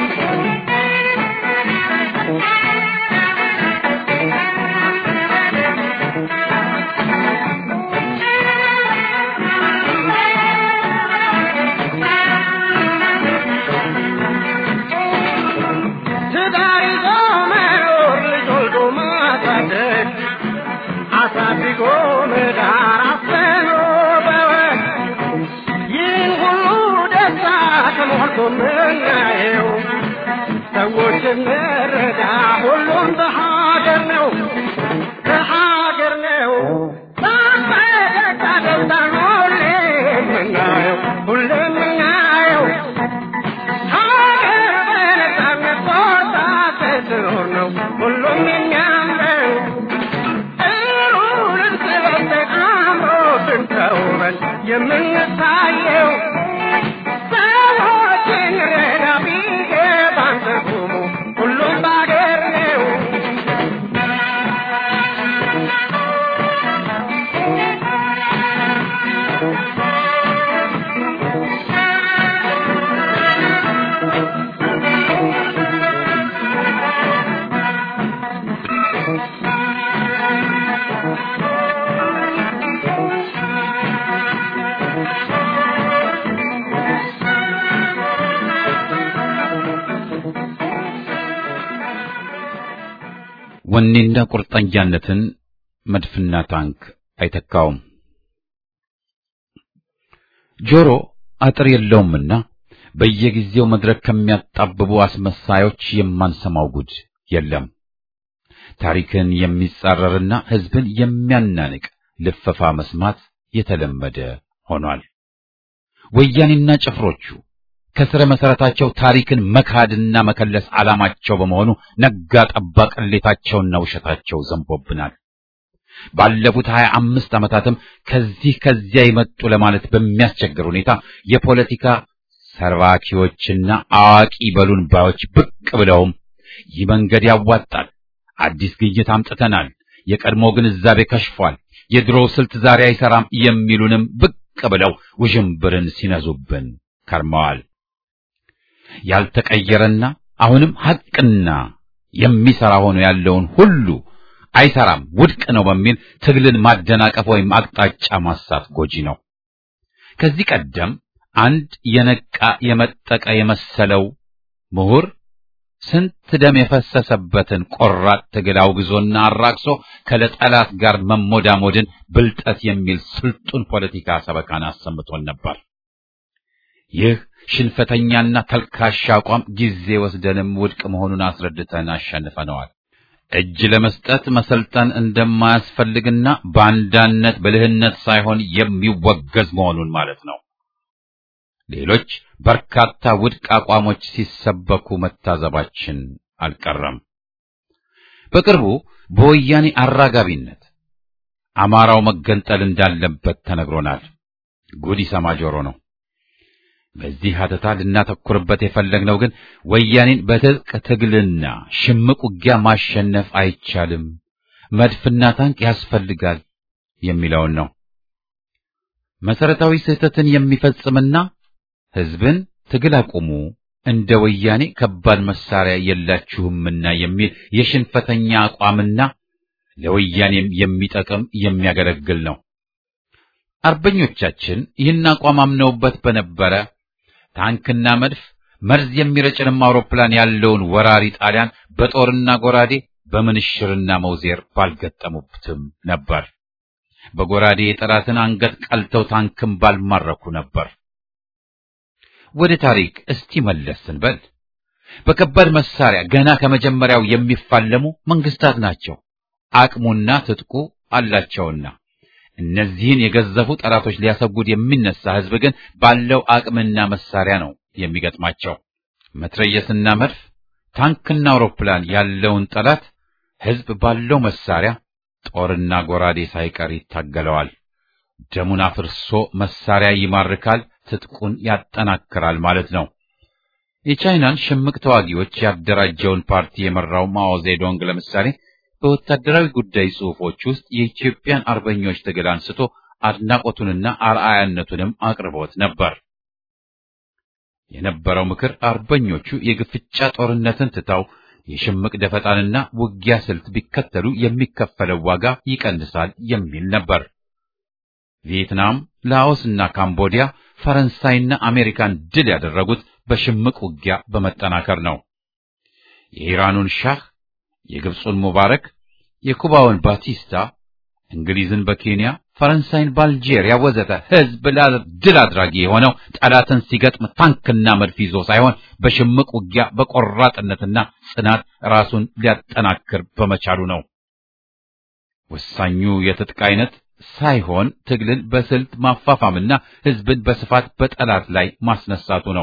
ትዳር ይዞ መኖር ልጅ ወልዶ ማሳደግ አሳድጎ መዳር አፍኖ በወግ ይህን ሁሉ ደስታ ተሞልቶ ምናየው ሰዎችን መረዳ ሁሉም በሀገር ነው በሀገር ነው በፈገግታ ደስታን ሁሌ የምናየው ሁሌ የምናየው ሀገር በነጻነት ቆርጣ ስትኖር ነው ሁሉም የሚያምረው ጥሩን ስለብሰን አምሮብን ተውበን የምንታየው ሰዎችን ረዳ ቢገባን ትርጉሙ ሁሉም ባገር ነው ወኔና ቁርጠኛነትን መድፍና ታንክ አይተካውም። ጆሮ አጥር የለውምና በየጊዜው መድረክ ከሚያጣብቡ አስመሳዮች የማንሰማው ጉድ የለም። ታሪክን የሚጻረርና ሕዝብን የሚያናንቅ ልፈፋ መስማት የተለመደ ሆኗል። ወያኔና ጭፍሮቹ ከስረ መሰረታቸው ታሪክን መካድና መከለስ ዓላማቸው በመሆኑ ነጋ ጠባ ቅሌታቸውና ውሸታቸው ዘንቦብናል። ባለፉት ሀያ አምስት ዓመታትም ከዚህ ከዚያ ይመጡ ለማለት በሚያስቸግር ሁኔታ የፖለቲካ ሰርባኪዎችና አዋቂ በሉን ባዮች ብቅ ብለውም ይህ መንገድ ያዋጣል፣ አዲስ ግኝት አምጥተናል፣ የቀድሞ ግንዛቤ ከሽፏል፣ የድሮው ስልት ዛሬ አይሰራም የሚሉንም ብቅ ብለው ውዥንብርን ሲነዙብን ከርመዋል። ያልተቀየረና አሁንም ሐቅና የሚሰራ ሆኖ ያለውን ሁሉ አይሰራም፣ ውድቅ ነው በሚል ትግልን ማደናቀፍ ወይም አቅጣጫ ማሳት ጎጂ ነው። ከዚህ ቀደም አንድ የነቃ የመጠቀ የመሰለው ምሁር ስንት ደም የፈሰሰበትን ቆራጥ ትግል አውግዞና አራቅሶ ከለጠላት ጋር መሞዳሞድን ብልጠት የሚል ስልጡን ፖለቲካ ሰበካን አሰምቶን ነበር። ይህ ሽንፈተኛና ተልካሻ አቋም ጊዜ ወስደንም ውድቅ መሆኑን አስረድተን አሸንፈነዋል። እጅ ለመስጠት መሰልጠን እንደማያስፈልግና ባንዳነት ብልህነት ሳይሆን የሚወገዝ መሆኑን ማለት ነው። ሌሎች በርካታ ውድቅ አቋሞች ሲሰበኩ መታዘባችን አልቀረም። በቅርቡ በወያኔ አራጋቢነት አማራው መገንጠል እንዳለበት ተነግሮናል። ጉድ ይሰማ ጆሮ ነው። በዚህ ሀተታ ልናተኩርበት የፈለግነው ግን ወያኔን በትጥቅ ትግልና ሽምቅ ውጊያ ማሸነፍ አይቻልም፣ መድፍና ታንክ ያስፈልጋል የሚለውን ነው። መሰረታዊ ስህተትን የሚፈጽምና ሕዝብን ትግል አቁሙ፣ እንደ ወያኔ ከባድ መሳሪያ የላችሁምና የሚል የሽንፈተኛ አቋምና ለወያኔም የሚጠቅም የሚያገለግል ነው። አርበኞቻችን ይህን አቋም አምነውበት በነበረ ታንክና መድፍ መርዝ የሚረጭንም አውሮፕላን ያለውን ወራሪ ጣሊያን በጦርና ጎራዴ በምንሽርና መውዜር ባልገጠሙትም ነበር። በጎራዴ የጠላትን አንገት ቀልተው ታንክም ባልማረኩ ነበር። ወደ ታሪክ እስቲ መለስ ስንበል በከባድ መሳሪያ ገና ከመጀመሪያው የሚፋለሙ መንግስታት ናቸው። አቅሙና ትጥቁ አላቸውና እነዚህን የገዘፉ ጠላቶች ሊያሰጉድ የሚነሳ ህዝብ ግን ባለው አቅምና መሳሪያ ነው የሚገጥማቸው። መትረየስና መድፍ፣ ታንክና አውሮፕላን ያለውን ጠላት ህዝብ ባለው መሳሪያ ጦርና ጎራዴ ሳይቀር ይታገለዋል። ደሙን አፍርሶ መሳሪያ ይማርካል፣ ትጥቁን ያጠናክራል ማለት ነው። የቻይናን ሽምቅ ተዋጊዎች ያደራጀውን ፓርቲ የመራው ማኦ ዜዶንግ ለምሳሌ በወታደራዊ ጉዳይ ጽሑፎች ውስጥ የኢትዮጵያን አርበኞች ትግል አንስቶ አድናቆቱንና አርአያነቱንም አቅርቦት ነበር። የነበረው ምክር አርበኞቹ የግፍጫ ጦርነትን ትተው የሽምቅ ደፈጣንና ውጊያ ስልት ቢከተሉ የሚከፈለው ዋጋ ይቀንሳል የሚል ነበር። ቪየትናም፣ ላኦስና ካምቦዲያ ፈረንሳይና አሜሪካን ድል ያደረጉት በሽምቅ ውጊያ በመጠናከር ነው። የኢራኑን ሻህ የግብፁን ሙባረክ፣ የኩባውን ባቲስታ፣ እንግሊዝን በኬንያ፣ ፈረንሳይን በአልጄሪያ ወዘተ ህዝብ ድል አድራጊ የሆነው ጠላትን ሲገጥም ታንክና መድፍ ይዞ ሳይሆን በሽምቅ ውጊያ በቆራጥነትና ጽናት ራሱን ሊያጠናክር በመቻሉ ነው። ወሳኙ የትጥቅ አይነት ሳይሆን ትግልን በስልት ማፋፋምና ህዝብን በስፋት በጠላት ላይ ማስነሳቱ ነው።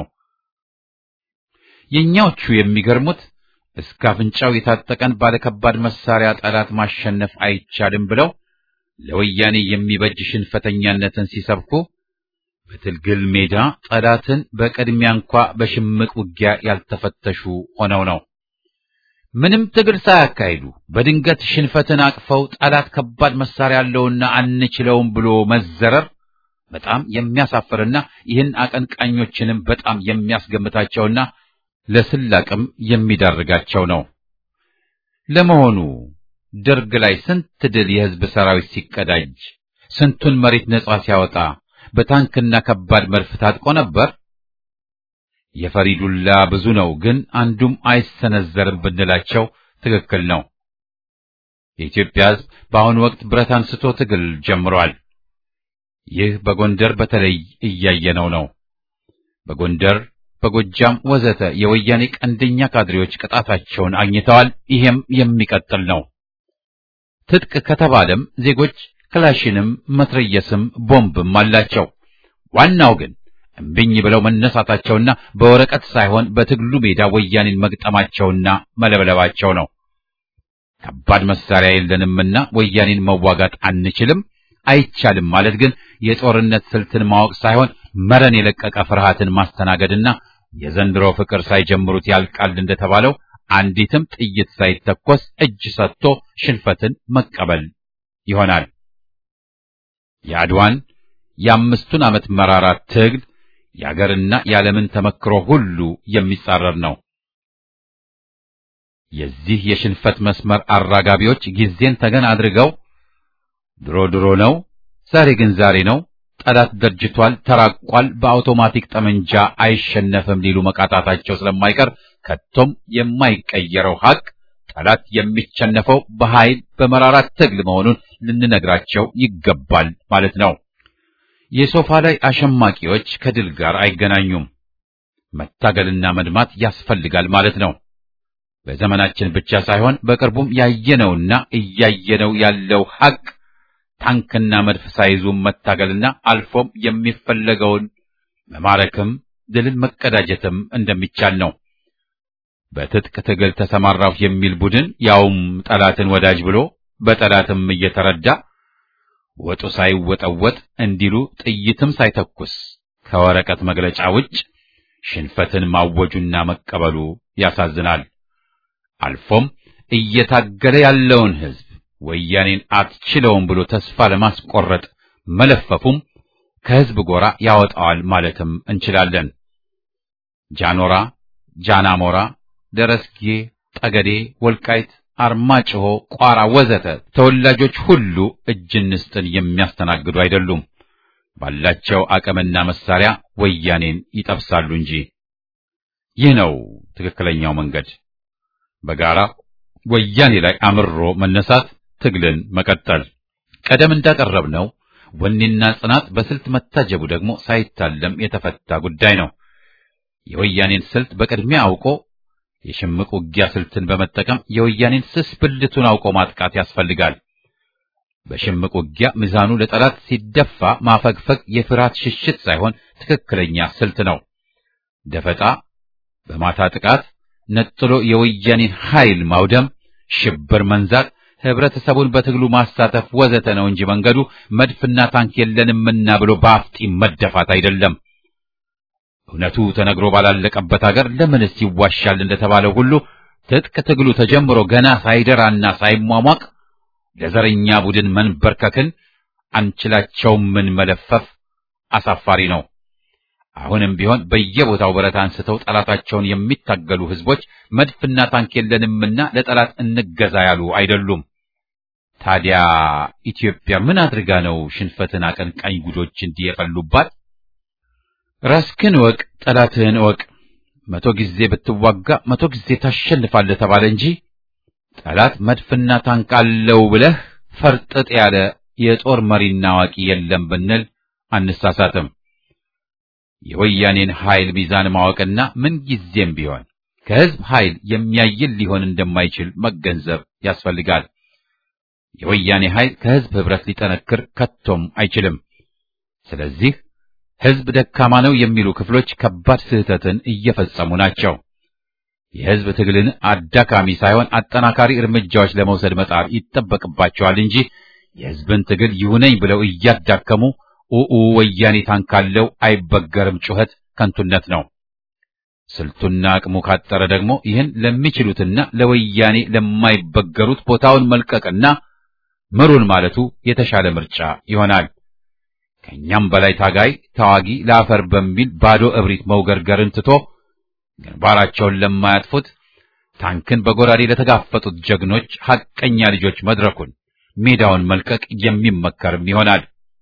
የኛዎቹ የሚገርሙት እስከ አፍንጫው የታጠቀን ባለከባድ መሳሪያ ጠላት ማሸነፍ አይቻልም ብለው ለወያኔ የሚበጅ ሽንፈተኛነትን ሲሰብኩ በትግል ሜዳ ጠላትን በቅድሚያ እንኳ በሽምቅ ውጊያ ያልተፈተሹ ሆነው ነው። ምንም ትግል ሳያካሂዱ በድንገት ሽንፈትን አቅፈው ጠላት ከባድ መሳሪያ ያለውና አንችለውም ብሎ መዘረር በጣም የሚያሳፍርና ይህን አቀንቃኞችንም በጣም የሚያስገምታቸውና ለስላቅም የሚዳርጋቸው ነው። ለመሆኑ ደርግ ላይ ስንት ድል የህዝብ ሰራዊት ሲቀዳጅ፣ ስንቱን መሬት ነጻ ሲያወጣ በታንክና ከባድ መድፍ ታጥቆ ነበር? የፈሪ ዱላ ብዙ ነው፣ ግን አንዱም አይሰነዘርም ብንላቸው ትክክል ነው። የኢትዮጵያ ሕዝብ በአሁኑ ወቅት ብረት አንስቶ ትግል ጀምሯል። ይህ በጎንደር በተለይ እያየነው ነው። በጎንደር፣ በጎጃም ወዘተ የወያኔ ቀንደኛ ካድሬዎች ቅጣታቸውን አግኝተዋል። ይሄም የሚቀጥል ነው። ትጥቅ ከተባለም ዜጎች ክላሽንም መትረየስም ቦምብም አላቸው። ዋናው ግን እምቢኝ ብለው መነሳታቸውና በወረቀት ሳይሆን በትግሉ ሜዳ ወያኔን መግጠማቸውና መለብለባቸው ነው። ከባድ መሳሪያ የለንምና ወያኔን መዋጋት አንችልም፣ አይቻልም ማለት ግን የጦርነት ስልትን ማወቅ ሳይሆን መረን የለቀቀ ፍርሃትን ማስተናገድና የዘንድሮ ፍቅር ሳይጀምሩት ያልቃል እንደተባለው አንዲትም ጥይት ሳይተኮስ እጅ ሰጥቶ ሽንፈትን መቀበል ይሆናል። የአድዋን የአምስቱን ዓመት መራራ ትግል የአገርና የዓለምን ተመክሮ ሁሉ የሚጻረር ነው። የዚህ የሽንፈት መስመር አራጋቢዎች ጊዜን ተገን አድርገው ድሮ ድሮ ነው፣ ዛሬ ግን ዛሬ ነው፣ ጠላት ደርጅቷል፣ ተራቋል፣ በአውቶማቲክ ጠመንጃ አይሸነፍም ሊሉ መቃጣታቸው ስለማይቀር ከቶም የማይቀየረው ሐቅ ጠላት የሚሸነፈው በኃይል በመራራ ትግል መሆኑን ልንነግራቸው ይገባል ማለት ነው። የሶፋ ላይ አሸማቂዎች ከድል ጋር አይገናኙም። መታገልና መድማት ያስፈልጋል ማለት ነው። በዘመናችን ብቻ ሳይሆን በቅርቡም ያየነውና እያየነው ያለው ሐቅ ታንክና መድፍ ሳይዙ መታገልና አልፎም የሚፈለገውን መማረክም ድልን መቀዳጀትም እንደሚቻል ነው። በትጥቅ ትግል ተሰማራሁ የሚል ቡድን ያውም ጠላትን ወዳጅ ብሎ በጠላትም እየተረዳ ወጡ ሳይወጠወጥ እንዲሉ ጥይትም ሳይተኩስ ከወረቀት መግለጫ ውጭ ሽንፈትን ማወጁና መቀበሉ ያሳዝናል። አልፎም እየታገለ ያለውን ሕዝብ ወያኔን አትችለውም ብሎ ተስፋ ለማስቆረጥ መለፈፉም ከሕዝብ ጎራ ያወጣዋል ማለትም እንችላለን። ጃኖራ፣ ጃናሞራ፣ ደረስጌ፣ ጠገዴ፣ ወልቃይት፣ አርማጭሆ፣ ቋራ ወዘተ ተወላጆች ሁሉ እጅ እንስጥን የሚያስተናግዱ አይደሉም። ባላቸው አቅምና መሳሪያ ወያኔን ይጠብሳሉ እንጂ። ይህ ነው ትክክለኛው መንገድ። በጋራ ወያኔ ላይ አምሮ መነሳት፣ ትግልን መቀጠል። ቀደም እንዳቀረብነው ወኔና ጽናት በስልት መታጀቡ ደግሞ ሳይታለም የተፈታ ጉዳይ ነው። የወያኔን ስልት በቅድሚያ አውቆ የሽምቅ ውጊያ ስልትን በመጠቀም የወያኔን ስስ ብልቱን አውቆ ማጥቃት ያስፈልጋል። በሽምቅ ውጊያ ሚዛኑ ለጠላት ሲደፋ ማፈግፈግ የፍርሃት ሽሽት ሳይሆን ትክክለኛ ስልት ነው። ደፈጣ፣ በማታ ጥቃት፣ ነጥሎ የወያኔን ኃይል ማውደም፣ ሽብር መንዛት፣ ህብረተሰቡን በትግሉ ማሳተፍ ወዘተ ነው እንጂ መንገዱ መድፍና ታንክ የለንምና ብሎ በአፍጢም መደፋት አይደለም። እውነቱ ተነግሮ ባላለቀበት ሀገር ለምንስ ይዋሻል እንደተባለው ሁሉ ትጥቅ ትግሉ ተጀምሮ ገና ሳይደራና ሳይሟሟቅ ለዘረኛ ቡድን መንበርከክን አንችላቸውም ምን መለፈፍ አሳፋሪ ነው። አሁንም ቢሆን በየቦታው ብረት አንስተው ጠላታቸውን የሚታገሉ ህዝቦች መድፍና ታንክ የለንምና ለጠላት እንገዛ ያሉ አይደሉም። ታዲያ ኢትዮጵያ ምን አድርጋ ነው ሽንፈትን አቀንቃኝ ጉዶች እንዲህ የፈሉባት? ራስክን እወቅ፣ ጠላትህን እወቅ። መቶ ጊዜ ብትዋጋ መቶ ጊዜ ታሸንፋለህ ተባለ እንጂ ጠላት መድፍና ታንክ አለው ብለህ ፈርጥጥ ያለ የጦር መሪና አዋቂ የለም ብንል አንሳሳትም። የወያኔን ኃይል ሚዛን ማወቅና ምን ጊዜም ቢሆን ከህዝብ ኃይል የሚያይል ሊሆን እንደማይችል መገንዘብ ያስፈልጋል። የወያኔ ኃይል ከህዝብ ህብረት ሊጠነክር ከቶም አይችልም። ስለዚህ ህዝብ ደካማ ነው የሚሉ ክፍሎች ከባድ ስህተትን እየፈጸሙ ናቸው። የህዝብ ትግልን አዳካሚ ሳይሆን አጠናካሪ እርምጃዎች ለመውሰድ መጣር ይጠበቅባቸዋል እንጂ የህዝብን ትግል ይሁነኝ ብለው እያዳከሙ ኡኡ ወያኔ ታንካለው አይበገርም ጩኸት ከንቱነት ነው። ስልቱና አቅሙ ካጠረ ደግሞ ይህን ለሚችሉትና ለወያኔ ለማይበገሩት ቦታውን መልቀቅና ምሩን ማለቱ የተሻለ ምርጫ ይሆናል። ከኛም በላይ ታጋይ ተዋጊ ለአፈር በሚል ባዶ እብሪት መውገርገርን ትቶ ግንባራቸውን ለማያጥፉት ታንክን በጎራዴ ለተጋፈጡት ጀግኖች ሐቀኛ ልጆች መድረኩን ሜዳውን መልቀቅ የሚመከርም ይሆናል።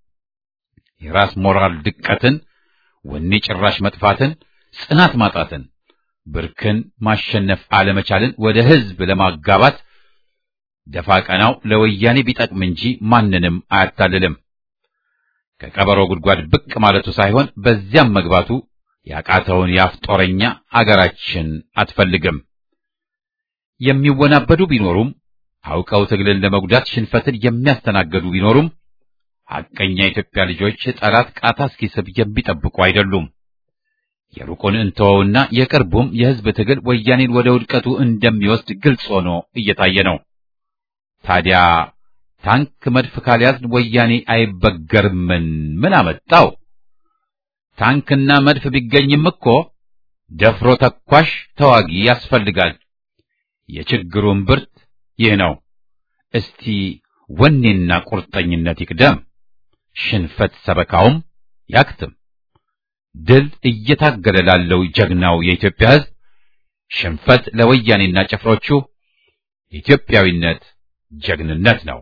የራስ ሞራል ድቀትን፣ ወኔ ጭራሽ መጥፋትን፣ ጽናት ማጣትን፣ ብርክን ማሸነፍ አለመቻልን ወደ ህዝብ ለማጋባት ደፋ ቀናው ለወያኔ ቢጠቅም እንጂ ማንንም አያታልልም። ከቀበሮ ጉድጓድ ብቅ ማለቱ ሳይሆን በዚያም መግባቱ ያቃተውን የአፍ ጦረኛ አገራችን አትፈልግም። የሚወናበዱ ቢኖሩም አውቀው ትግልን ለመጉዳት ሽንፈትን የሚያስተናገዱ ቢኖሩም ሐቀኛ የኢትዮጵያ ልጆች ጠላት ቃታ እስኪስብ የሚጠብቁ አይደሉም። የሩቁን እንተወውና የቅርቡም የሕዝብ ትግል ወያኔን ወደ ውድቀቱ እንደሚወስድ ግልጽ ሆኖ እየታየ ነው። ታዲያ ታንክ መድፍ ካልያዝን ወያኔ አይበገርምን? ምን አመጣው? ታንክና መድፍ ቢገኝም እኮ ደፍሮ ተኳሽ ተዋጊ ያስፈልጋል። የችግሩን ብርት ይህ ነው። እስቲ ወኔና ቁርጠኝነት ይቅደም፣ ሽንፈት ሰበካውም ያክትም። ድል እየታገለ ላለው ጀግናው የኢትዮጵያ ሕዝብ ሽንፈት ለወያኔና ጭፍሮቹ ኢትዮጵያዊነት ጀግንነት ነው።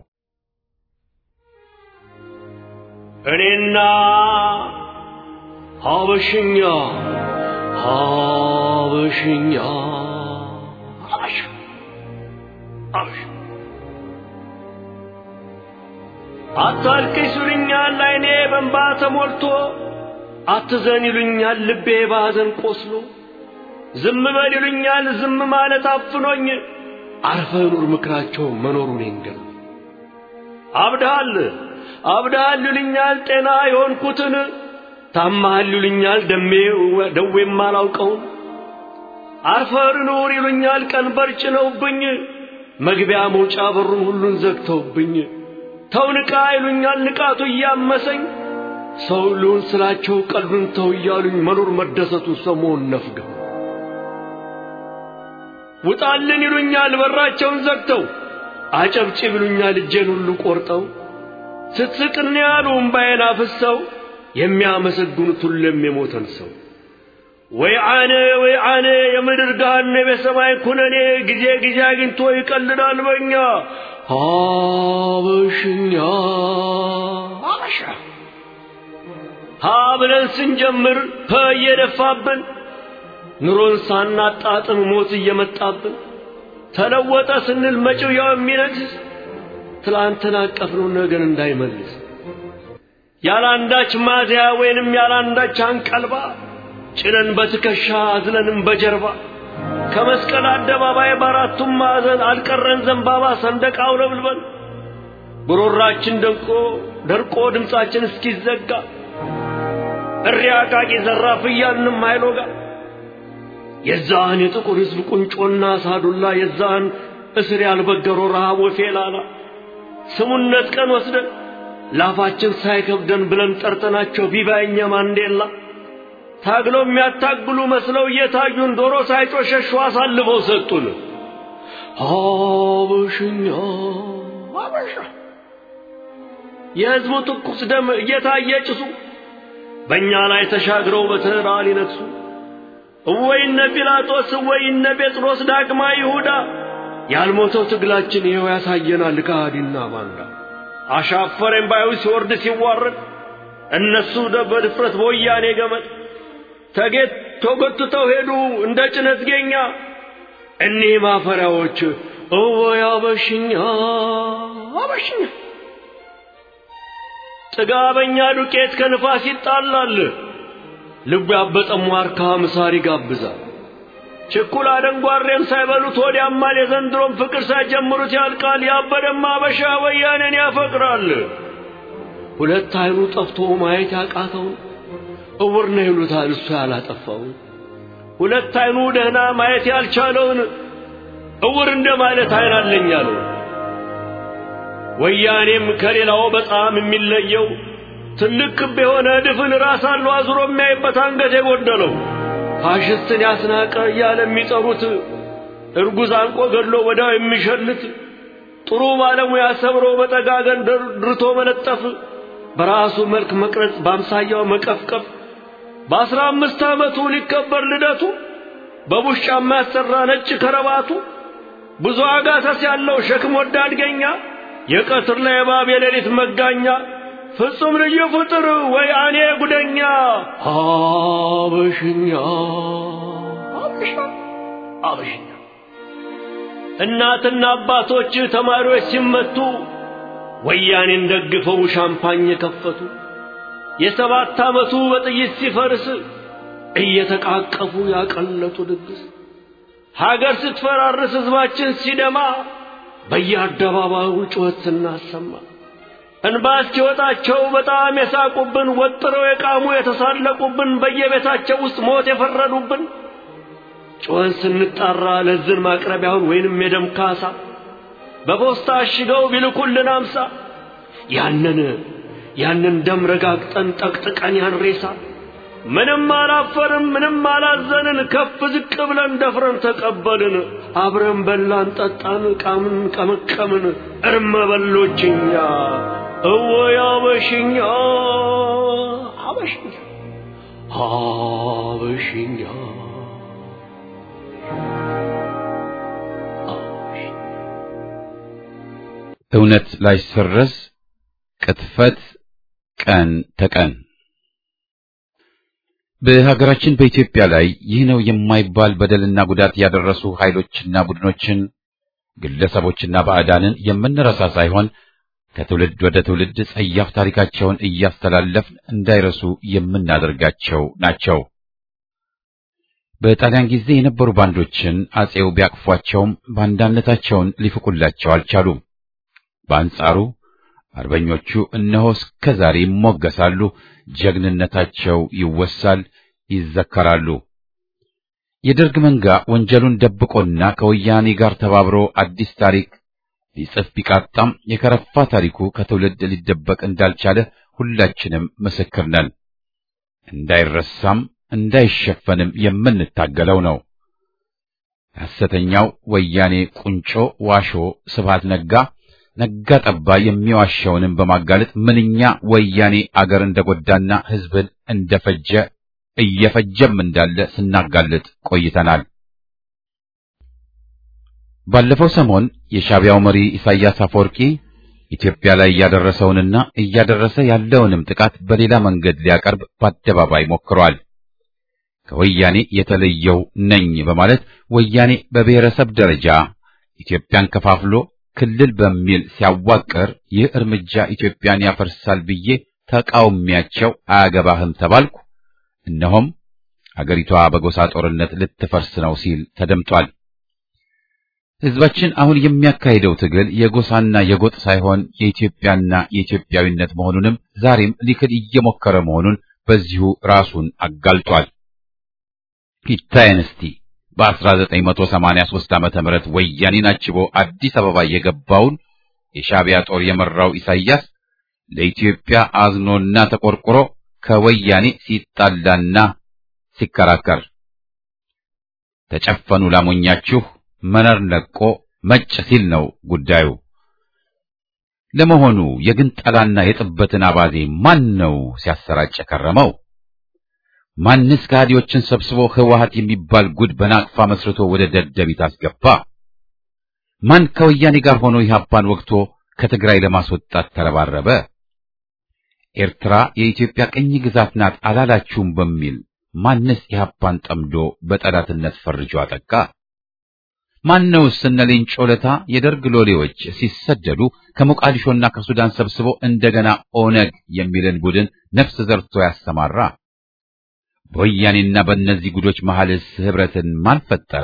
እኔና ሀበሽኛ ሀበሽኛ ሀበሻ ሀበሻ አታልቅስ ይሉኛል አይኔ በእንባ ተሞልቶ አትዘን ይሉኛል ልቤ ባዘን ቆስሎ ዝም በል ይሉኛል ዝም ማለት አፍኖኝ አርፈ ኑር ምክራቸው መኖሩን ይንገር አብድሃል አብድሃል ይሉኛል ጤና የሆንኩትን ታማሃል ይሉኛል ደሜ ደዌም አላውቀውን አርፈር ኑር ይሉኛል ቀንበር ጭነውብኝ መግቢያ መውጫ በሩን ሁሉን ዘግተውብኝ ተው ንቃ ይሉኛል ንቃቱ እያመሰኝ ሰው ልሁን ስላቸው ቀልዱን ተው እያሉኝ መኖር መደሰቱ ሰሞን ነፍገው ውጣልን ይሉኛል በራቸውን ዘግተው አጨብጭብ ይሉኛል እጄን ሁሉ ቆርጠው ስትስቅን ያሉ እምባዬን አፍሰው የሚያመሰግኑት ሁሉም የሞተን ሰው ወይ አነ ወይ አነ የምድር ገሃነም የሰማይ ኩነኔ ጊዜ ጊዜ አግኝቶ ይቀልዳል በኛ ሀበሽኛ ሀበሻ ሀ ብለን ስንጀምር ፐ እየደፋብን ኑሮን ሳናጣጥም ሞት እየመጣብን ተለወጠ ስንል መጪው ያው የሚነግስ ትላንትን አቀፍነው ነገን እንዳይመልስ ያላንዳች ማዚያ ወይንም ያላንዳች አንቀልባ ጭነን በትከሻ አዝለንም በጀርባ ከመስቀል አደባባይ በአራቱም ማዕዘን አልቀረን ዘንባባ ሰንደቅ አውለብልበን ጉሮራችን ደንቆ ደርቆ ድምፃችን እስኪዘጋ እሪያ ቃቂ ዘራፍ እያልንም አይሎጋ የዛን የጥቁር ሕዝብ ቁንጮና ሳዱላ የዛን እስር ያልበገረው ረሃብ ወፌላላ ስሙነት ቀን ወስደን ላፋችን ሳይከብደን ብለን ጠርተናቸው ቪቫኛ ማንዴላ ታግለው የሚያታግሉ መስለው እየታዩን ዶሮ ሳይጮሸሹ አሳልፈው ሰጡን። ሀበሽኛ ሀበሻ የሕዝቡ ትኩስ ደም እየታየ ጭሱ በእኛ ላይ ተሻግረው በተራ ሊነግሱ እወይነ ጲላጦስ እወይነ ጴጥሮስ ዳግማ ይሁዳ ያልሞተው ትግላችን ይኸው ያሳየናል ከሃዲና ባንዳ አሻፈረኝ ባዩ ሲወርድ ሲዋረድ እነሱ በድፍረት በወያኔ ገመድ ተጌት ተጎትተው ሄዱ እንደ ጭነት ጌኛ እኒህ ማፈሪያዎች እወይ አበሽኛ አበሽኛ ጥጋበኛ ዱቄት ከንፋስ ይጣላል ልቡ ያበጠሙ ዋርካ ምሳር ይጋብዛል ችኩል አደንጓሬም ሳይበሉት ወዲያማል የዘንድሮም ፍቅር ሳይጀምሩት ያልቃል ያበደማ አበሻ ወያኔን ያፈቅራል ሁለት አይኑ ጠፍቶ ማየት ያቃተውን እውር ነው ይሉታል እሱ ያላጠፋውን ሁለት አይኑ ደህና ማየት ያልቻለውን እውር እንደ ማለት አይን አለኝ አለው ወያኔም ከሌላው በጣም የሚለየው ትልቅ ክብ የሆነ ድፍን ራስ አለው አዙሮ የሚያይበት አንገት የጎደለው ፋሽስትን ያስናቀ እያለ የሚጠሩት እርጉዝ አንቆ ገድሎ ወዲያው የሚሸልት ጥሩ ባለሙያ ሰብሮ በጠጋገን ድርቶ መለጠፍ በራሱ መልክ መቅረጽ በአምሳያው መቀፍቀፍ በአስራ አምስት ዓመቱ ሊከበር ልደቱ በቡሽ ጫማ ያሰራ ነጭ ከረባቱ ብዙ አጋሰስ ያለው ሸክም ወዳድ ገኛ የቀትር ላይ እባብ የሌሊት መጋኛ ፍጹም ልዩ ፍጥር ወይ አኔ ጉደኛ አበሽኛ አበሻ አበሽኛ እናትና አባቶች ተማሪዎች ሲመቱ ወያኔን ደግፈው ሻምፓኝ የከፈቱ የሰባት ዓመቱ በጥይት ሲፈርስ እየተቃቀፉ ያቀለጡ ድግስ ሀገር ስትፈራርስ ሕዝባችን ሲደማ በየአደባባዩ ጩኸት ስናሰማ እንባ እስኪወጣቸው በጣም የሳቁብን ወጥረው የቃሙ የተሳለቁብን በየቤታቸው ውስጥ ሞት የፈረዱብን ጩኸን ስንጣራ ለዝን ማቅረቢያውን ወይንም የደም ካሳ በፖስታ አሽገው ቢልኩልን አምሳ ያንን ያንን ደም ረጋግጠን ጠቅጥቀን ያን ሬሳ ምንም አላፈርም ምንም አላዘንን ከፍ ዝቅ ብለን ደፍረን ተቀበልን አብረን በላን ጠጣን ቃምን ቀመቀምን እርመ በሎችኛ እወይ አበሽኛ አበሽኛ አበሽኛ እውነት ላይሰረዝ ቅጥፈት ቀን ተቀን በሀገራችን በኢትዮጵያ ላይ ይህ ነው የማይባል በደልና ጉዳት ያደረሱ ኃይሎችና ቡድኖችን ግለሰቦችና ባዕዳንን የምንረሳ ሳይሆን ከትውልድ ወደ ትውልድ ጸያፍ ታሪካቸውን እያስተላለፍን እንዳይረሱ የምናደርጋቸው ናቸው። በጣሊያን ጊዜ የነበሩ ባንዶችን አጼው ቢያቅፏቸውም ባንዳነታቸውን ሊፍቁላቸው አልቻሉም። በአንጻሩ አርበኞቹ እነሆ እስከ ዛሬ ይሞገሳሉ፣ ጀግንነታቸው ይወሳል፣ ይዘከራሉ። የደርግ መንጋ ወንጀሉን ደብቆና ከወያኔ ጋር ተባብሮ አዲስ ታሪክ ሊጽፍ ቢቃጣም የከረፋ ታሪኩ ከትውልድ ሊደበቅ እንዳልቻለ ሁላችንም ምስክር ነን። እንዳይረሳም እንዳይሸፈንም የምንታገለው ነው። ሐሰተኛው ወያኔ ቁንጮ ዋሾ ስብሃት ነጋ ነጋ ጠባ የሚዋሸውንም በማጋለጥ ምንኛ ወያኔ አገር እንደጎዳና ሕዝብን እንደፈጀ እየፈጀም እንዳለ ስናጋልጥ ቆይተናል። ባለፈው ሰሞን የሻዕቢያው መሪ ኢሳያስ አፈወርቂ ኢትዮጵያ ላይ እያደረሰውንና እያደረሰ ያለውንም ጥቃት በሌላ መንገድ ሊያቀርብ በአደባባይ ሞክሯል። ከወያኔ የተለየው ነኝ በማለት ወያኔ በብሔረሰብ ደረጃ ኢትዮጵያን ከፋፍሎ ክልል በሚል ሲያዋቅር ይህ እርምጃ ኢትዮጵያን ያፈርሳል ብዬ ተቃውሚያቸው አያገባህም ተባልኩ። እነሆም አገሪቷ በጎሳ ጦርነት ልትፈርስ ነው ሲል ተደምጧል። ሕዝባችን አሁን የሚያካሂደው ትግል የጎሳና የጎጥ ሳይሆን የኢትዮጵያና የኢትዮጵያዊነት መሆኑንም ዛሬም ሊክድ እየሞከረ መሆኑን በዚሁ ራሱን አጋልጧል። ይታየን እስቲ በ1983 ዓመተ ምህረት ወያኔን አጅቦ አዲስ አበባ የገባውን የሻዕቢያ ጦር የመራው ኢሳይያስ ለኢትዮጵያ አዝኖና ተቆርቆሮ ከወያኔ ሲጣላና ሲከራከር ተጨፈኑ ላሞኛችሁ መነር ለቆ መጭ ሲል ነው ጉዳዩ። ለመሆኑ የግንጠላና የጥበትን አባዜ ማን ነው ሲያሰራጭ ከረመው? ማንስ ከሃዲዎችን ሰብስቦ ህወሓት የሚባል ጉድ በናቅፋ መስርቶ ወደ ደደቢት አስገባ? ማን ከወያኔ ጋር ሆኖ ኢህአፓን ወግቶ ከትግራይ ለማስወጣት ተረባረበ? ኤርትራ የኢትዮጵያ ቅኝ ግዛት ናት አላላችሁም በሚል ማንስ ኢህአፓን ጠምዶ በጠላትነት ፈርጆ አጠቃ? ማነውስ እነ ሌንጮ ለታ የደርግ ሎሌዎች ሲሰደዱ ከሞቃዲሾና ከሱዳን ሰብስቦ እንደገና ኦነግ የሚልን ቡድን ነፍስ ዘርቶ ያሰማራ? በወያኔና በእነዚህ ጉዶች መሐልስ ህብረትን ማን ፈጠረ?